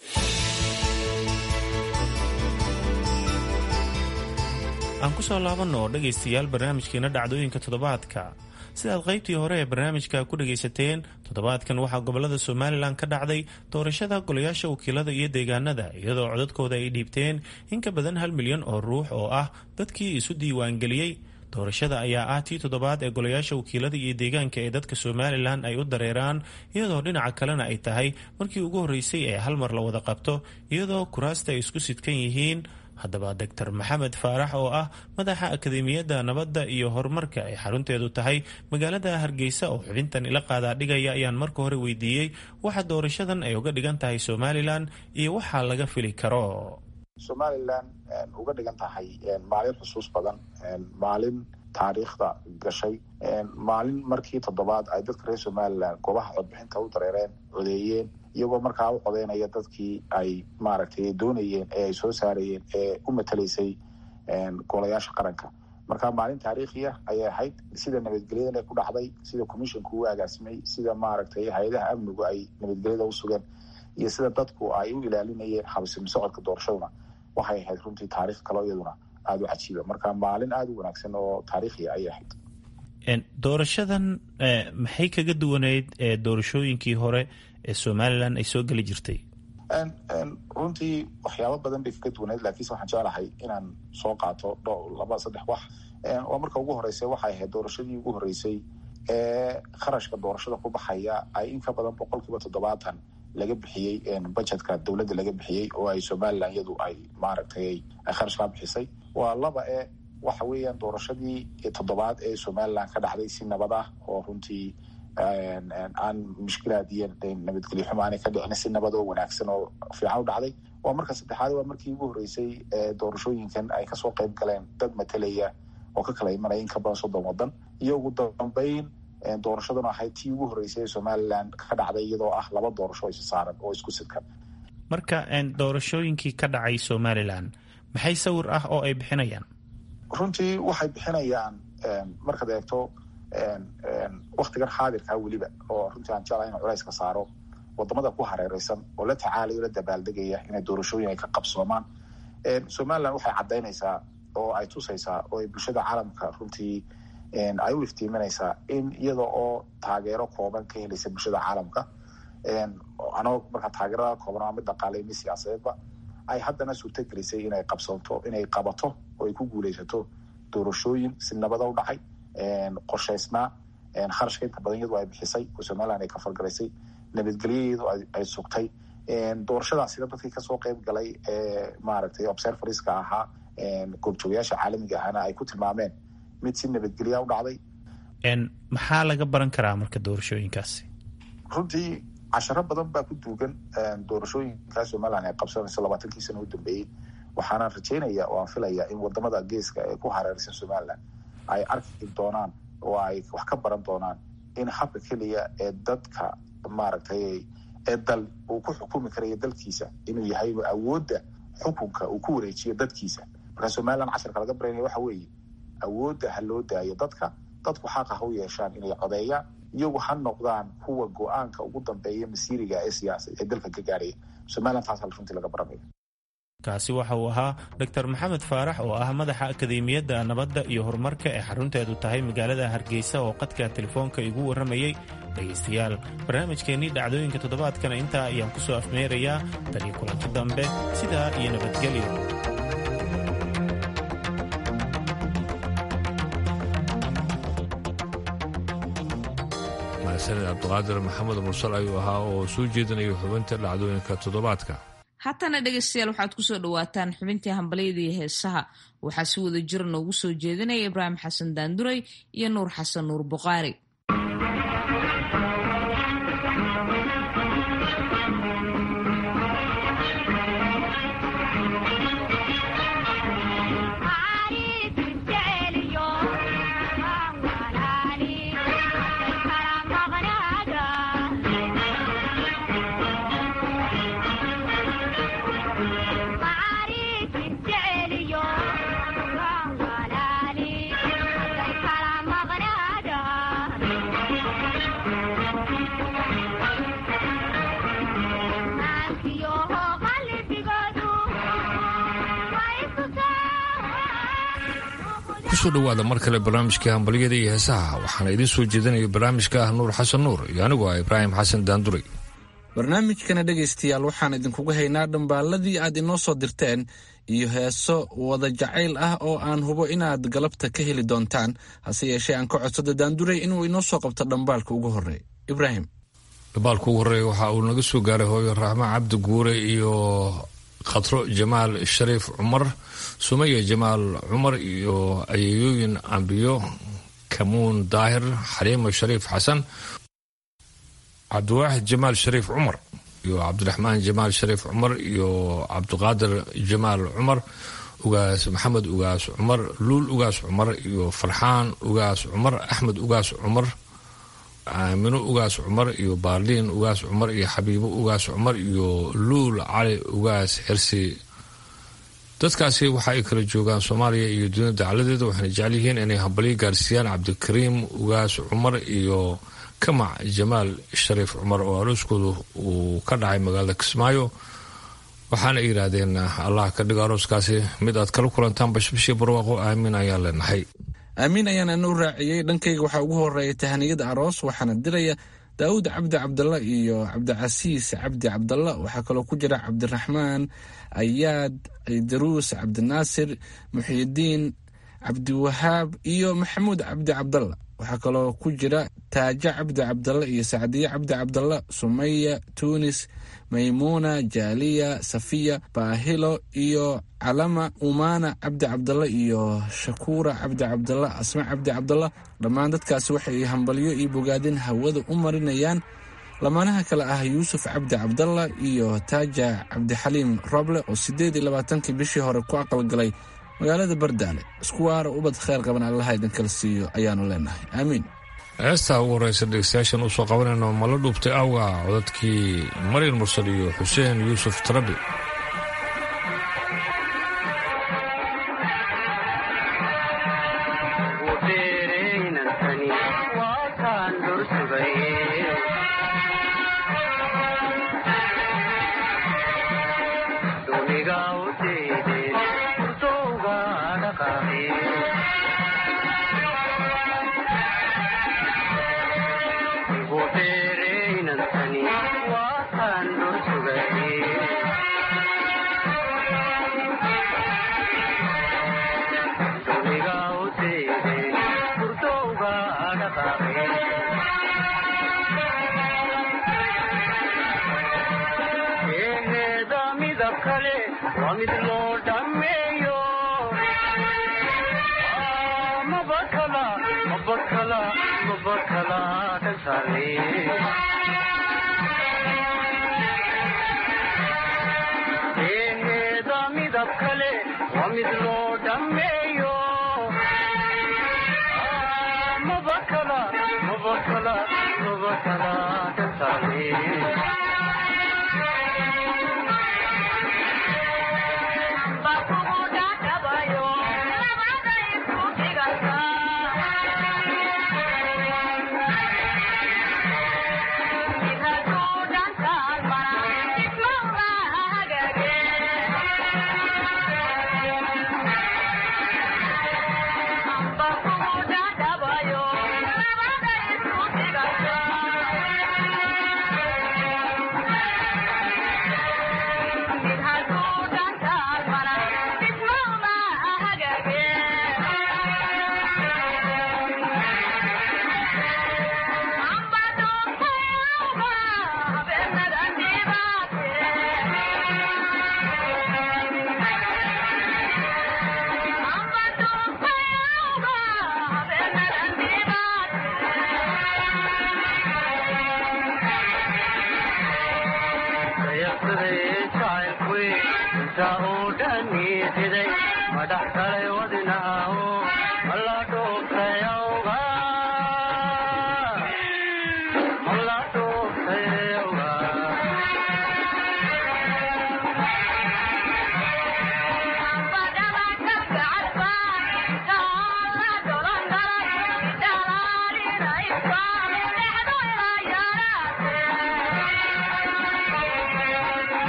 aan kusoo laabanno oo dhegaystayaal barnaamijkeena dhacdooyinka toddobaadka sidaad qaybtii hore ee barnaamijka ku dhagaysateen toddobaadkan waxaa gobolada somalilan ka dhacday doorashada golayaasha wakiilada iyo deegaanada iyadoo codadkooda ay dhiibteen in ka badan hal milyan oo ruux oo ah dadkii isu diiwaangeliyey doorashada ayaa ah tii toddobaad ee golayaasha wakiilada iyo deegaanka ee dadka somalilan ay u dareeraan iyadoo dhinaca kalena ay tahay markii ugu horreysay ee hal mar la wada qabto iyadoo kuraasta ay isku sidkan yihiin haddaba doctor maxamed faarax oo ah madaxa akademiyadda nabadda iyo horumarka ay xarunteedu tahay magaalada hargeysa oo xubintan ila qaadaa dhigaya ayaan marka hore weydiiyey waxa doorashadan ay uga dhigan tahay somalilan iyo waxaa laga fili karo somalilan uga dhigan tahay maalin xusuus badan maalin taariikhda gashay maalin markii toddobaad ay dadka reer somalilan goobaha codbixinta u dareereen codeeyeen iyagoo markaa u codeynaya dadkii ay maaragtay doonayeen ee ay soo saarayeen ee u matalaysay golayaasha qaranka marka maalin taariikhiya ayay ahayd sida nabadgelyadan ku dhacday sida commissionka u agaasimay sida maaragtay hay-adaha amnigu ay nabadgelyada u sugeen iyo sida dadku ay u ilaalinayeen habsimi socodka doorashaduna waxay ahayd runtii taarikh kaloo iyaduna aada u cajiiba marka maalin aada u wanaagsan oo taariikhiya ayay ahayd doorashadan maxay kaga duwaneyd doorashooyinkii hore ee somalilan ay soo geli jirtay runtii waxyaabo badan bay kaga duwaneyd laakiinse waxaan jeclahay inaan soo qaato dho laba saddex wax oo marka ugu horreysay waxay ahayd doorashadii ugu horreysay ee kharashka doorashada ku baxaya ay in ka badan boqol kiiba toddobaatan laga bixiyey budgetka dowladda laga bixiyey oo ay somalilan iyadu ay maaragtay ay kharash kaa bixisay waa laba e waxa weeyaan doorashadii toddobaad ee somalilan ka dhacday si nabad ah oo runtii aan mushkilaad iyo nabadgelyo xumo aanay ka dhicin si nabad oo wanaagsan oo fiican u dhacday waa marka saddexaad waa markii ugu horreysay doorashooyinkan ay kasoo qayb galeen dad matalaya oo ka kala imanaya in ka badan soddon waddan iyo ugu dambeyn doorashaduna ahayd tii ugu horreysay ee somalilan ka dhacday iyadoo ah laba doorasho isa saaran oo isku sidkan marka doorashooyinkii ka dhacay somalilan maxay sawir ah oo ay bixinayaan runtii waxay bixinayaan markaad eegto waktigan xaadirkaa weliba oo runtii aan jeclahay in culayska saaro wadamada ku hareereysan oo la tacaalayo la dabaaldegaya inay doorashooyin ay ka qabsoomaan somalilan waxay caddaynaysaa oo ay tusaysaa oo ay bulshada caalamka runtii ay u iftiiminaysaa in iyada oo taageero kooban ka helaysa bulshada caalamka anoo markaa taageerada kooban waa mid dhaqaale mid siyaasadeedba ay haddana suurto gelisay inay qabsoonto inay qabato oo ay ku guuleysato doorashooyin si nabada u dhacay qorshaysnaa kharashka inta badan iyadu ay bixisay oo somalilan ay ka fargalaysay nabadgelyadeedu ay sugtay doorashadaasina dadkii kasoo qeyb galay ee maaragtay observariska ahaa goobjoogayaasha caalamiga ahana ay ku tilmaameen mid si nabadgelya u dhacday maxaa laga baran karaa marka doorashooyinkaasi runtii casharo badan baa ku duugan doorashooyinkaa somalilan ay qabsanayso labaatankii sana u dambeeyey waxaanaan rajeynaya oo aan filaya in wadamada geeska ee ku hareeraysan somalilan ay arki doonaan oo ay wax ka baran doonaan in habka keliya ee dadka maaragtay ee dal uu ku xukumi karayo dalkiisa inuu yahay inuu awoodda xukunka uu ku wareejiyo dadkiisa marka somalilan casharka laga baranaya waxa weeye awoodda ha loo daayo dadka dadku xaqa ha u yeeshaan inay codeeyaan iyagu ha noqdaan kuwa go-aanka ugu dambeeya masiiriga ee siyaasa ee dalka ka gaaraya somalilan taas hal runtii laga baranaya kaasi waxa uu ahaa doctor maxamed faarax oo ah madaxa akademiyadda nabadda iyo horumarka ee xarunteedu tahay magaalada hargeysa oo qadka telefoonka igu warramayey dhegaystayaal barnaamijkeennii dhacdooyinka toddobaadkana intaa ayaan ku soo afmeerayaa taliyo kulanti dambe sidaa iyo nabadgelyo mahadsaned cabdiqaadir maxamed mursal ayuu ahaa oo soo jeedinaya xubinta dhacdooyinka toddobaadka haatana dhegaystayaal waxaad kusoo dhawaataan xubintii hambalyada iyo heesaha waxaa si wada jira noogu soo jeedinaya ibraahim xasan daanduray iyo nuur xasan nuur buqaari kusoo dhowaada mar kale barnaamijkai hambalyada iyo heesaha waxaana idiin soo jeedinaya barnaamijka ah nuur xasan nuur iyo anigu ah ibraahim xasan daanduray barnaamijkana dhegaystayaal waxaan idinkugu haynaa dhambaalladii aad inoo soo dirteen iyo heeso wada jacayl ah oo aan hubo inaad galabta ka heli doontaan hase yeeshee aan ka codsada daanduray inuu inoo soo qabto dhambaalka ugu horreeya ibraahim dhambaalka ugu horreeya waxa uu naga soo gaaray hooyo raxma cabdi guure iyo khatro jamaal shariif cumar sumaya jamaal cumar iyo ayeeyooyin ambiyo kamuun daahir xaliimo shariif xasan cabdiwaaxid jamaal shariif cumar iyo cabdiraxmaan jamaal shariif cumar iyo cabdiqaadir jamaal cumar ugaas maxamed ugaas cumar luul ugaas cumar iyo farxaan ugaas cumar axmed ugaas cumar aamino ugaas cumar iyo baarliin ugaas cumar iyo xabiibo ugaas cumar iyo luul cali ugaas xirsi dadkaasi waxa ay kala joogaan soomaaliya iyo dunida dacaladeeda waxayna jecel yihiin inay hambalyo gaarsiiyaan cabdikariim ugaas cumar iyo kamac jamaal shariif cumar oo arooskoodu uu ka dhacay magaalada kismaayo waxaana ay yidhaahdeen allah ka dhigo arooskaasi mid aad kala kulantaan bashbashii barwaaqo aamin ayaan leenahay aamiin ayaan ana u raaciyey dhankayga waxaa ugu horeeya tahaniyada aroos waxaana diraya daawud cabdi cabdalla iyo cabdicasiis cabdi cabdalla waxaa kaloo ku jira cabdiraxmaan ayaad ciidaruus cabdinaasir muxiyidiin cabdiwahaab iyo maxamuud cabdi cabdalla waxaa kaloo ku jira taajo cabdi cabdalla iyo sacdiye cabdi cabdalla sumaya tuunis maymuuna jaaliya safiya baahilo iyo calama umaana cabdi cabdalla iyo shakuura cabdi cabdalla asma cabdi cabdalla dhammaan dadkaasi waxay hambalyo iyo bogaadin hawada u marinayaan lamaanaha kale ah yuusuf cabdi cabdalla iyo taaja cabdixaliim roble oo siddeed iyo labaatankii bishii hore ku aqalgalay magaalada bardaale isku waara ubad kheyr qaban allaha idinkala siiyo ayaanu leenahay aamiin heestaa ugu horeysa dhegeystayaashan usoo qabanayno mala dhuubtay awga codadkii maryar mursal iyo xuseen yuusuf tarabi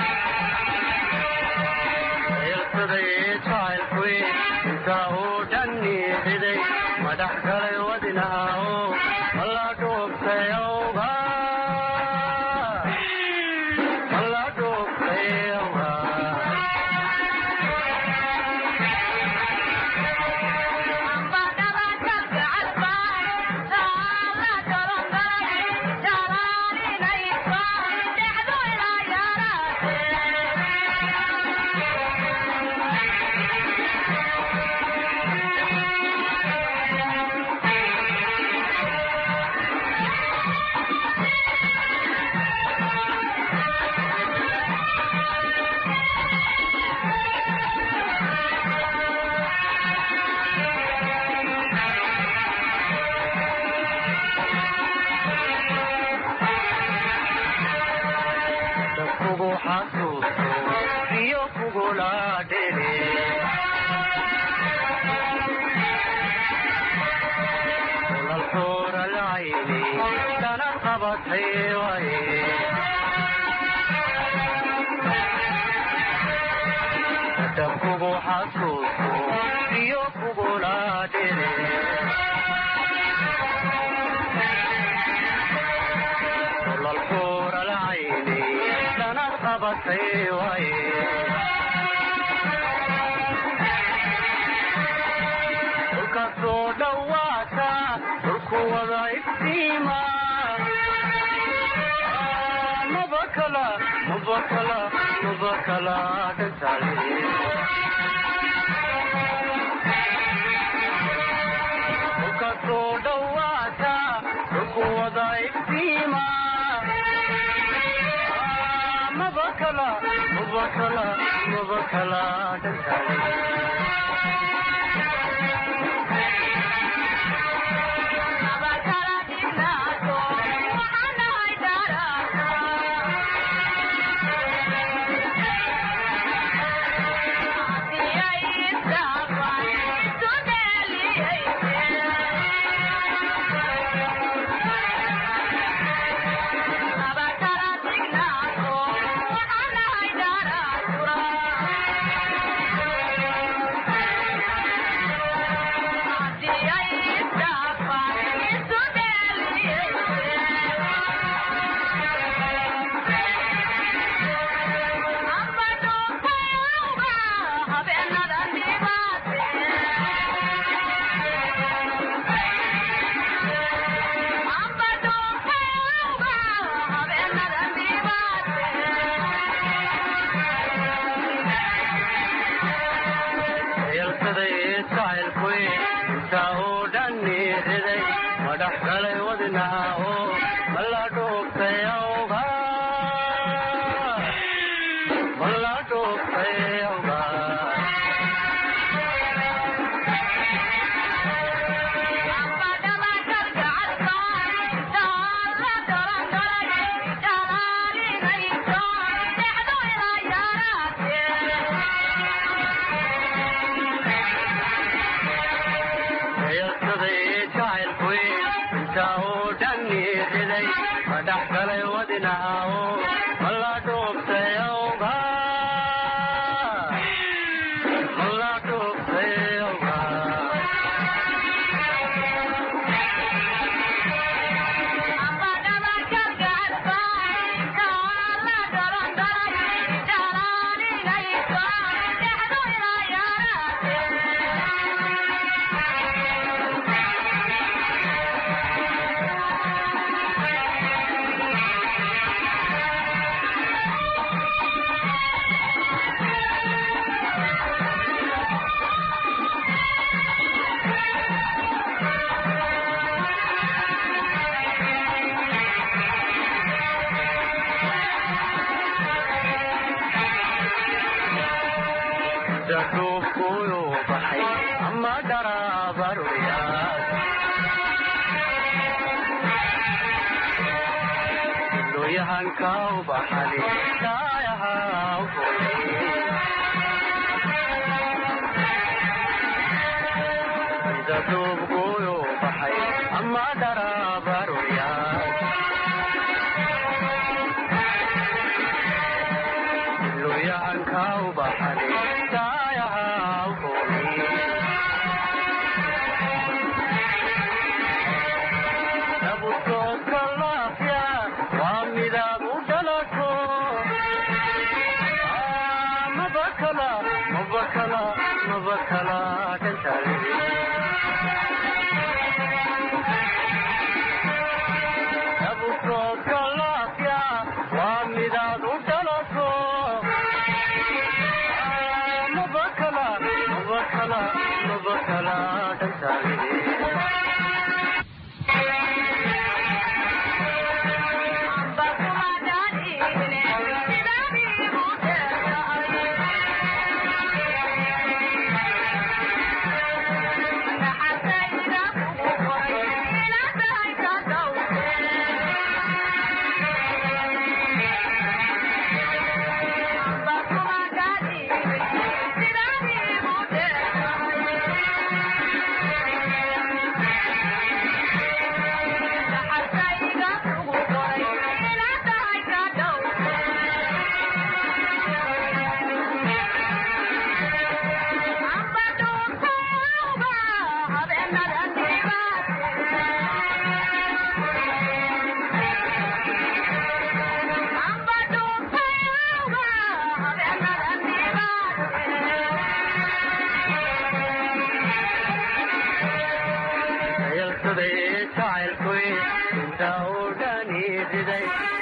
aa xasuusto iyo kugula dhele lalxuura lacayni dhanad qabatay waye dabkugu xasuusto iyo kugula dhele lalxuura lacayni dhanad qabatay waye dhulkasoo dhawaata dhulku wada iftiima mabakala mabakala mabakala dhantale dhulkasoo dhawaata dhulku wada iftiima mabakala mabakala mabakala dhantale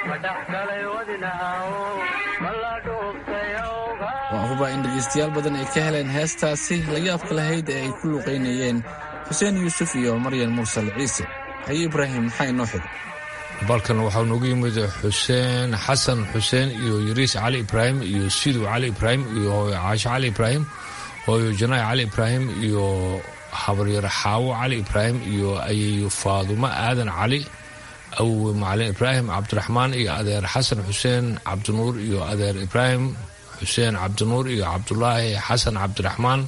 madhaxgalay wadinahaw mala dhuubtay awga waa hubaa in dhegaystayaal badan ay ka heleen heestaasi la yaabka lahayd ee ay ku luuqaynayeen xuseen yuusuf iyo maryan mursal ciise haye ibraahim maxaa inoo xigay balkan waxaa noogu yimid xuseen xasan xuseen iyo yariis cali ibraahim iyo sidow cali ibraahim iyo hooyo caasho cali ibraahim hooyo janaay cali ibraahim iyo habaryar xaawo cali ibraahim iyo ayeeyo faadumo aadan cali awowe macalin ibraahim cabdiraxmaan iyo adeer xasan xuseen cabdinuur iyo adeer ibraahim xuseen cabdinuur iyo cabdulaahi xasan cabdiraxmaan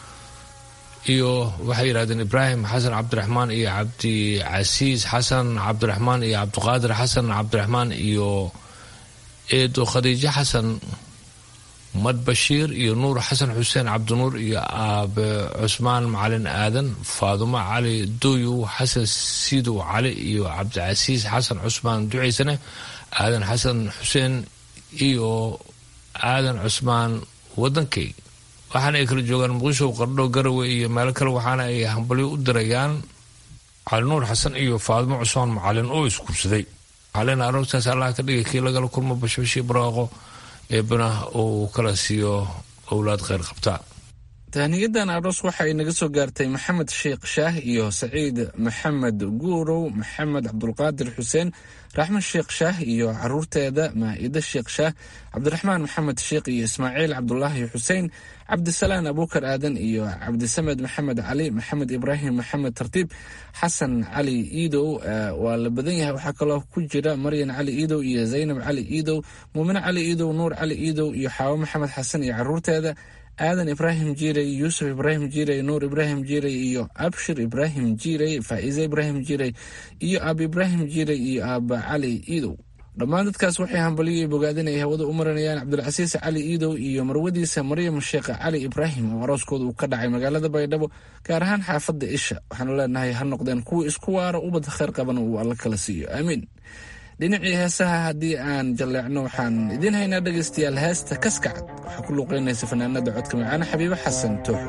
iyo waxay yidhahdeen ibraahim xasan cabdiraxmaan iyo cabdicasiis xasan cabdiraxmaan iyo cabdiqaadir xasan cabdiraxmaan iyo eedo khadiijo xasan madbashiir iyo nuur xasan xuseen cabdinuur iyo aabe cusmaan macalin aadan faadumo cali doyow xasan sidow cali iyo cabdicasiis xasan cusmaan ducaysane aadan xasan xuseen iyo aadan cusmaan wadankay waxaana ay kala joogaan muqdisho qardho garawe iyo meelo kale waxaana ay hambalyo u dirayaan cali nuur xasan iyo faadimo cusmaan macalin oo iskursaday macalin aroortaas allah ka dhigay kii lagala kulmo bashbashii barwaaqo eebana uu kala siiyo owlaad kheyr qabta tahniyadan aroos waxa ay naga soo gaartay maxamed sheekh shaah iyo saciid maxamed guurow maxamed cabdulqaadir xuseen raxme sheekh shaah iyo caruurteeda maa'ido sheekh shaah cabdiraxmaan maxamed sheekh iyo ismaaciil cabdulaahi xuseen cabdisalaan abuukar aadan iyo cabdisamed maxamed cali maxamed ibraahim maxamed tartiib xasan cali iidow waa la badan yahay waxaa kaloo ku jira maryan cali iidow iyo zaynab cali iidow muumine cali iidow nuur cali iidow iyo xaawo maxamed xasan iyo caruurteeda aadan ibraahim jiirey yuusuf ibraahim jiirey nuur ibraahim jiirey iyo abshir ibraahim jiirey faa'iise ibraahim jiirey iyo aab ibraahim jiirey iyo aaba cali iidow dhammaan dadkaas waxay hambalyo bogaadin ay hawada u marinayaan cabdulcasiis cali iidow iyo marwadiisa maryam sheekh cali ibraahim oo arooskooda uu ka dhacay magaalada baydhabo gaar ahaan xaafadda isha waxaanu leenahay ha noqdeen kuwa isku waara ubad kheyr qabana uu alla kala siiyo aamiin dhinacii heesaha haddii aan jalleecno waxaan idiin haynaa dhegaystayaal heesta kaskacad waxaa ku luuqaynaysa fanaanada codka macaane xabiibo xasan tooxo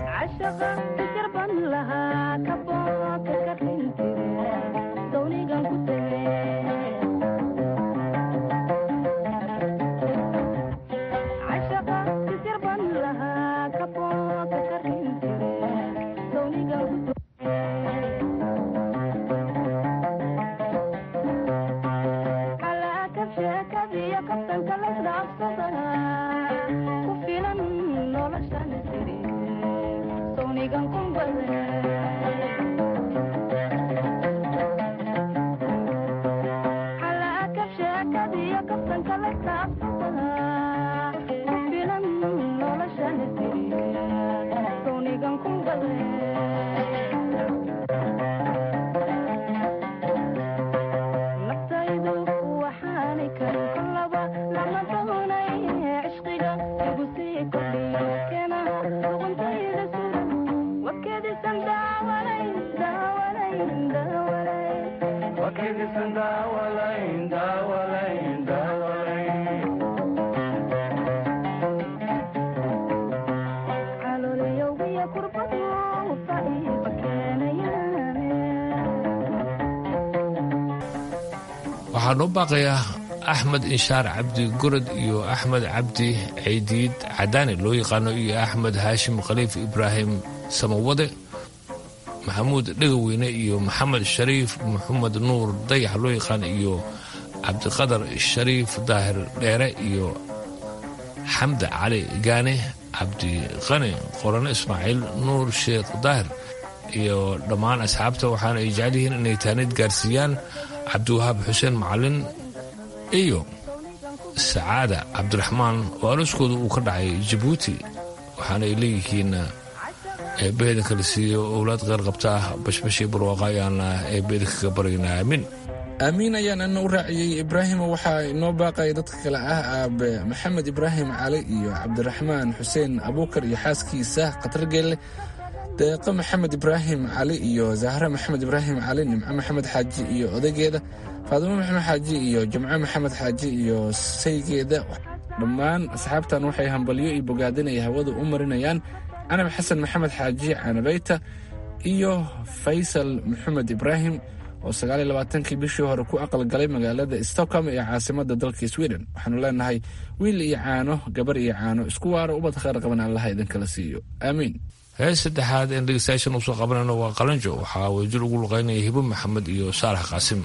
waxaa noo baaqayaa axmed inshaar cabdi gorod iyo axmed cabdi caydiid cadaani loo yaqaano iyo axmed haashim khaliif ibraahim samawade maxamuud dhegaweyne iyo maxamed shariif maxamed nuur dayax loo yaqaan iyo cabdiqadar shariif daahir dheere iyo xamda cali gaane cabdiqani qorane ismaaciil nuur sheekh daahir iyo dhammaan asxaabta waxaana ay jecel yihiin inay taanid gaarsiiyaan cabdiwahaab xuseen macalin iyo sacaada cabdiraxmaan oo arooskooda uu ka dhacay jabuuti waxaana ay leeyihiin eebbaheeda kala siiyo owlaad qeyr qabta ah bashbashii barwaaqa ayaana eebbeeda kaga baryaynaa aamin aamiin ayaan ana u raaciyey ibraahimo waxaa inoo baaqaya dadka kale ah aabe maxamed ibraahim cali iyo cabdiraxmaan xuseen abuukar iyo xaaskiisa khatargeelle deeqo maxamed ibraahim cali iyo zahra maxamed ibraahim cali nimco maxamed xaaji iyo odageeda faadimo maxamed xaaji iyo jimco maxamed xaaji iyo saygeeda dhammaan asxaabtan waxay hambalyo iyo bogaadin ay hawada u marinayaan canab xasan maxamed xaaji canabeyta iyo faysal maxamed ibraahim oo sagaaliyo labaatankii bishii hore ku aqalgalay magaalada stockholm ee caasimada dalka sweden waxaanu leenahay wiil iyo caano gabar iyo caano isku waaro ubad kheyr qaban allaha idinkala siiyo aamiin hees saddexaad een dhegeystayaashan usoo qabanayno waa qalanjo waxaa wadajir ugu luqeynaya hibo maxamed iyo saalax qaasim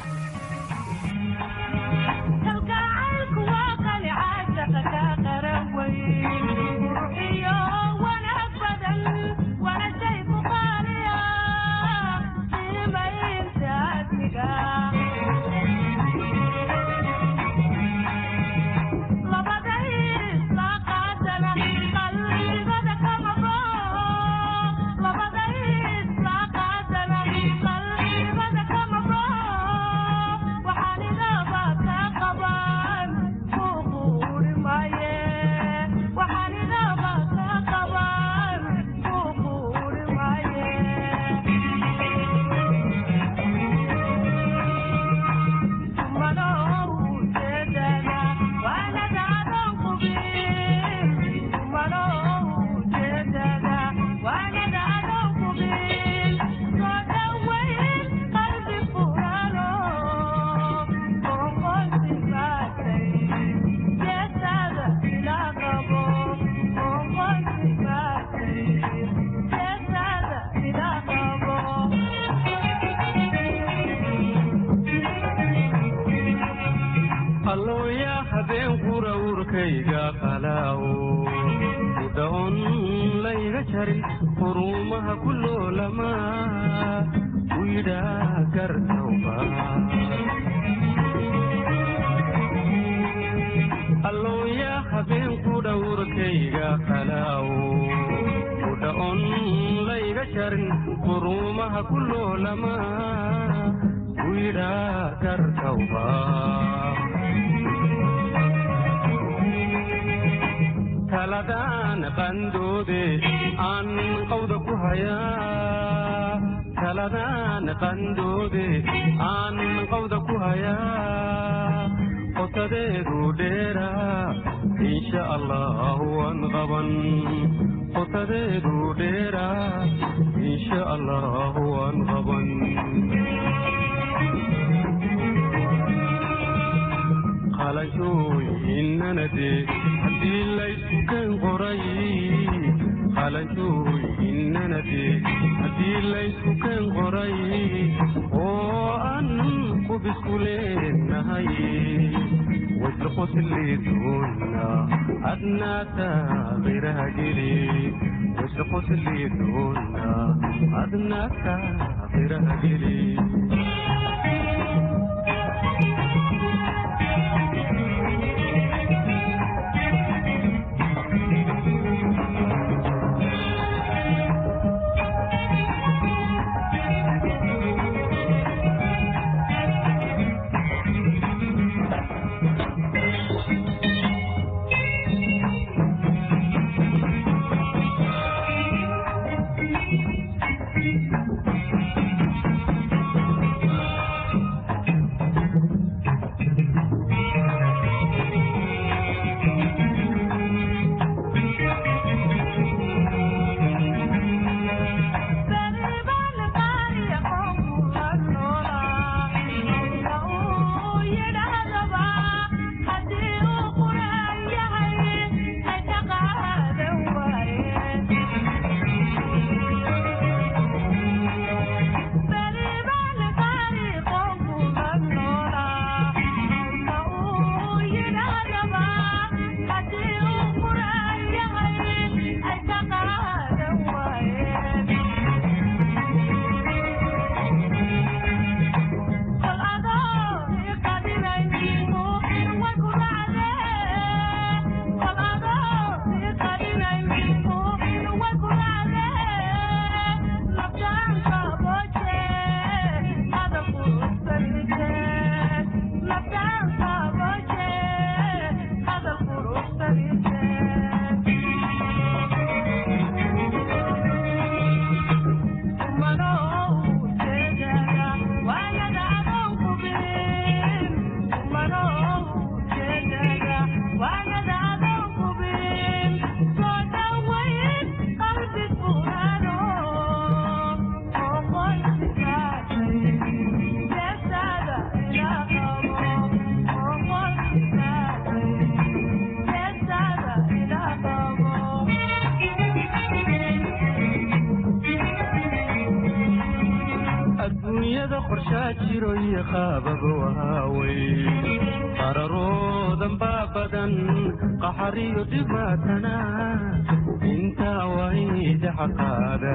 jiro iyo qaabab waawey qararoodan baa badan qaxariyo dhibaatana intaa wayda xaqaada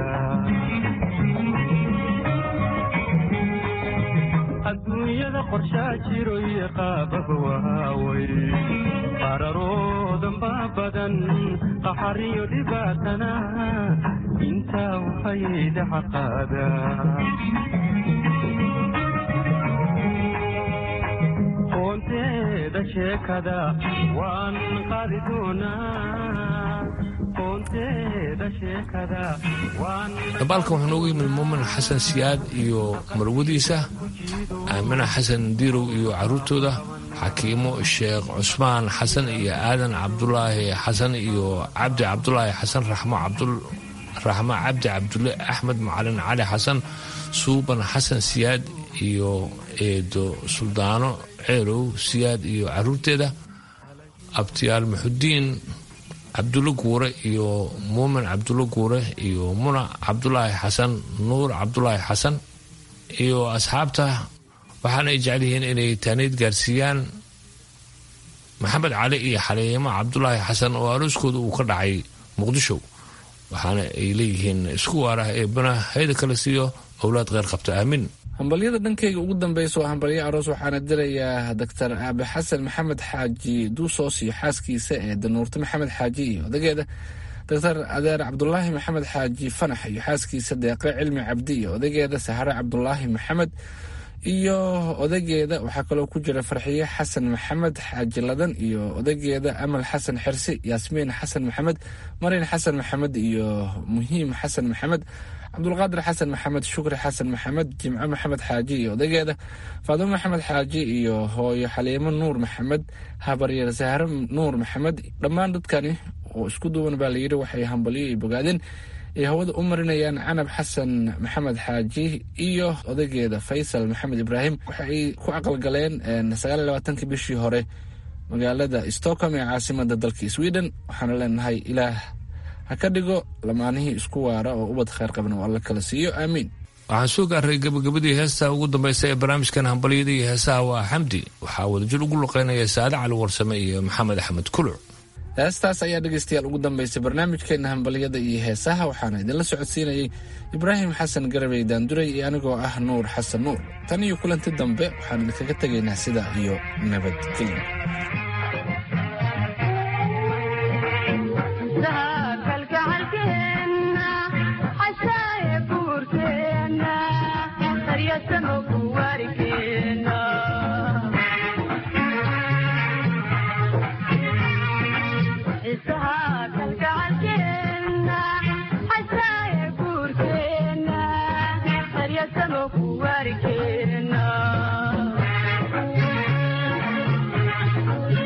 adduunyada qorshaa jiro iyo qaabab waawey qararoodan baa badan qaxariyo dhibaatana intaa wayda xaqaada qoonteeda sheekada waan qaadi doonaa qoonteeda sheekada waan dabaalkan wuxuu noogu yimid muumin xasan siyaad iyo marwadiisa aamina xasan diirow iyo caruurtooda xakiimo sheekh cusmaan xasan iyo aadan cabdulaahi xasan iyo cabdi cabdulaahi xasan raxmo raxmo cabdi cabdulle axmed macalin cali xasan suuban xasan siyaad iyo eedo suldaano ceelow siyaad iyo caruurteeda abtiyaal muxudiin cabdulle guure iyo muumin cabdulle guure iyo muna cabdulaahi xasan nuur cabdulaahi xasan iyo asxaabta waxaana ay jecel yihiin inay taaniid gaarsiiyaan maxamed cali iyo xaliimo cabdulaahi xasan oo arooskooda uu ka dhacay muqdisho waxaana ay leeyihiin isku waarah ee bana hayda kale siiyo owlaad kheyr qabta aamin hambalyada dhankayga ugu dambeysa waa hambalyo aroos waxaana dirayaa doctor aabe xasan maxamed xaaji duusoos iyo xaaskiisa ee danuurte maxamed xaaji iyo odageeda doctor adeer cabdulaahi maxamed xaaji fanax iyo xaaskiisa deeqe cilmi cabdi iyo odageeda sahare cabdulaahi maxamed iyo odageeda waxaa kaloo ku jira farxiye xasan maxamed xaaji ladan iyo odageeda amal xasan xirsi yaasmiin xasan maxamed marin xasan maxamed iyo muhiim xasan maxamed cabdulqaadir xasan maxamed shukri xasan maxamed jimco maxamed xaaji iyo odageeda faadimo maxamed xaaji iyo hooyo xaliimo nuur maxamed habaryar sahre nuur maxamed dhammaan dadkani oo isku duwan baa layidhi waxay hambalyo iyo bogaadeen ay hawada u marinayaan canab xasan maxamed xaaji iyo odageeda faysal maxamed ibraahim waxa ay ku aqalgaleen sagaaliy labaatankii bishii hore magaalada stockholm ee caasimada dalka sweden waxaana leenahay ilaah ha ka dhigo lamaanihii isku waara oo ubad kheyr qabna oo alla kala siiyo aamiin waxaan soo gaaray gabagabadii heesta ugu dambaysa ee barnaamijkan hambalyada iyo heesaha waa xamdi waxaa wadajir ugu luqeynaya saade cali warsame iyo maxamed axmed kuluc heestaas ayaa dhegaystayaal ugu dambaysay barnaamijkeena hambalyada iyo heesaha waxaana idinla socodsiinayay ibraahim xasan garabey daanduray iyo anigoo ah nuur xasan nuur tan iyo kulanti dambe waxaan idinkaga tegaynaa sidaa iyo nabadgelyo Thank you.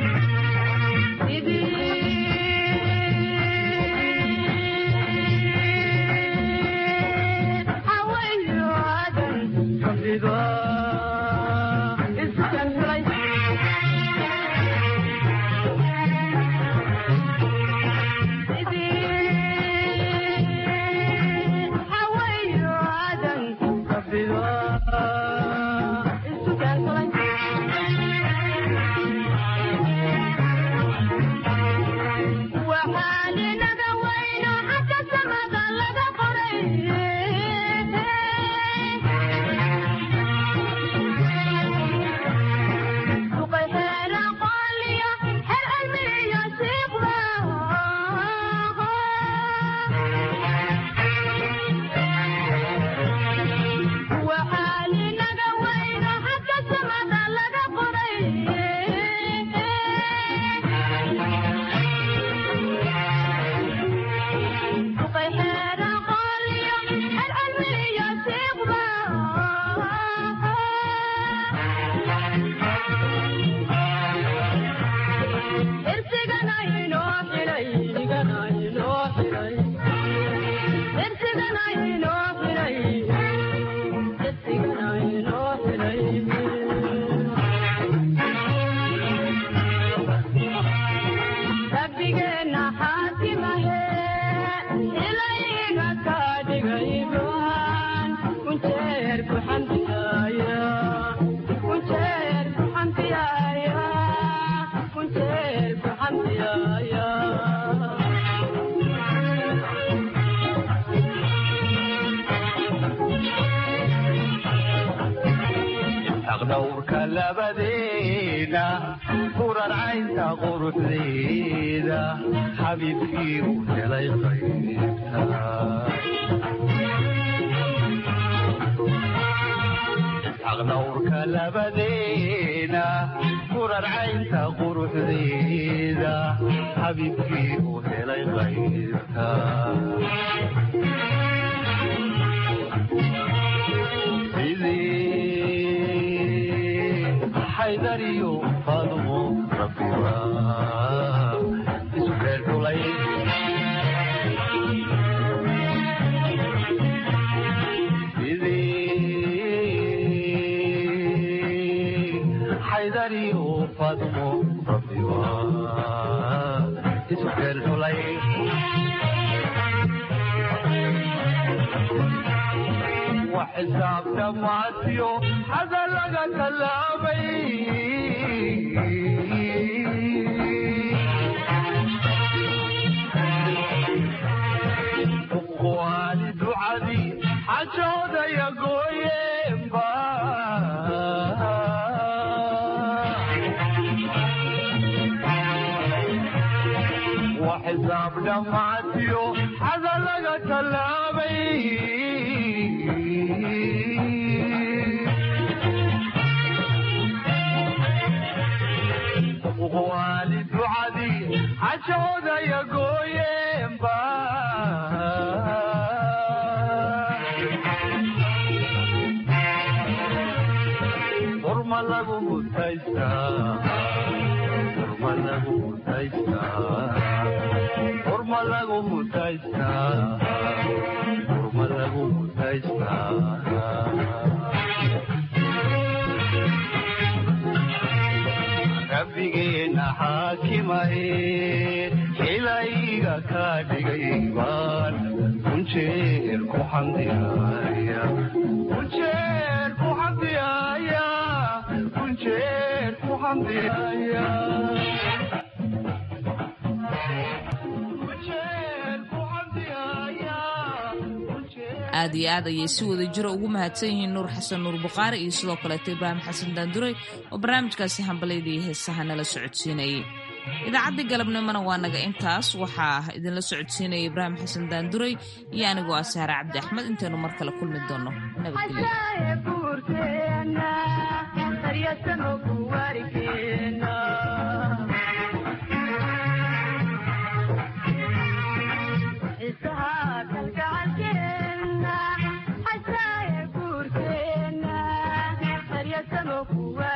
dhowrka labadeena kurarcaynta quruxdeeda xabiibkii u helay qaybta dhowrka labadeena kurarcaynta quruxdeeda xabiibkii u helay qaybta xaydariyo faadumo rabbiga isu reer dhulay xaydariyo faadumo rabbiga isu reer dhulay وحساب دمعتيو هذا لقى كلامي وقواني دعادي حجود يا قويم وحساب دمعتيو هذا لقى كلامي وقوالي دعادي حشود يا قويم حرم لغو متيسا حرم لغو متيسا حرم لغو متيسا حرم لغو متيسا rabbigeena xaakimahe ilayga ka dhigay baan unjeer ku xamdiaya unjeer ku xamdiaya unjeer ku xamdiaya aad iyo aad ayay si wada jiro ugu mahadsan yihiin nuur xasan nuur bukhaari iyo sidoo kaleeto ibraahim xasan daanduray oo barnaamijkaasi hambalayda iyo heesaha nala socodsiinayay idaacaddii galabnimona waa naga intaas waxaa idinla socodsiinaya ibraahim xasan daanduray iyo anigoo ah saare cabdi axmed intaynu mar kale kulmi doono nabadgelyo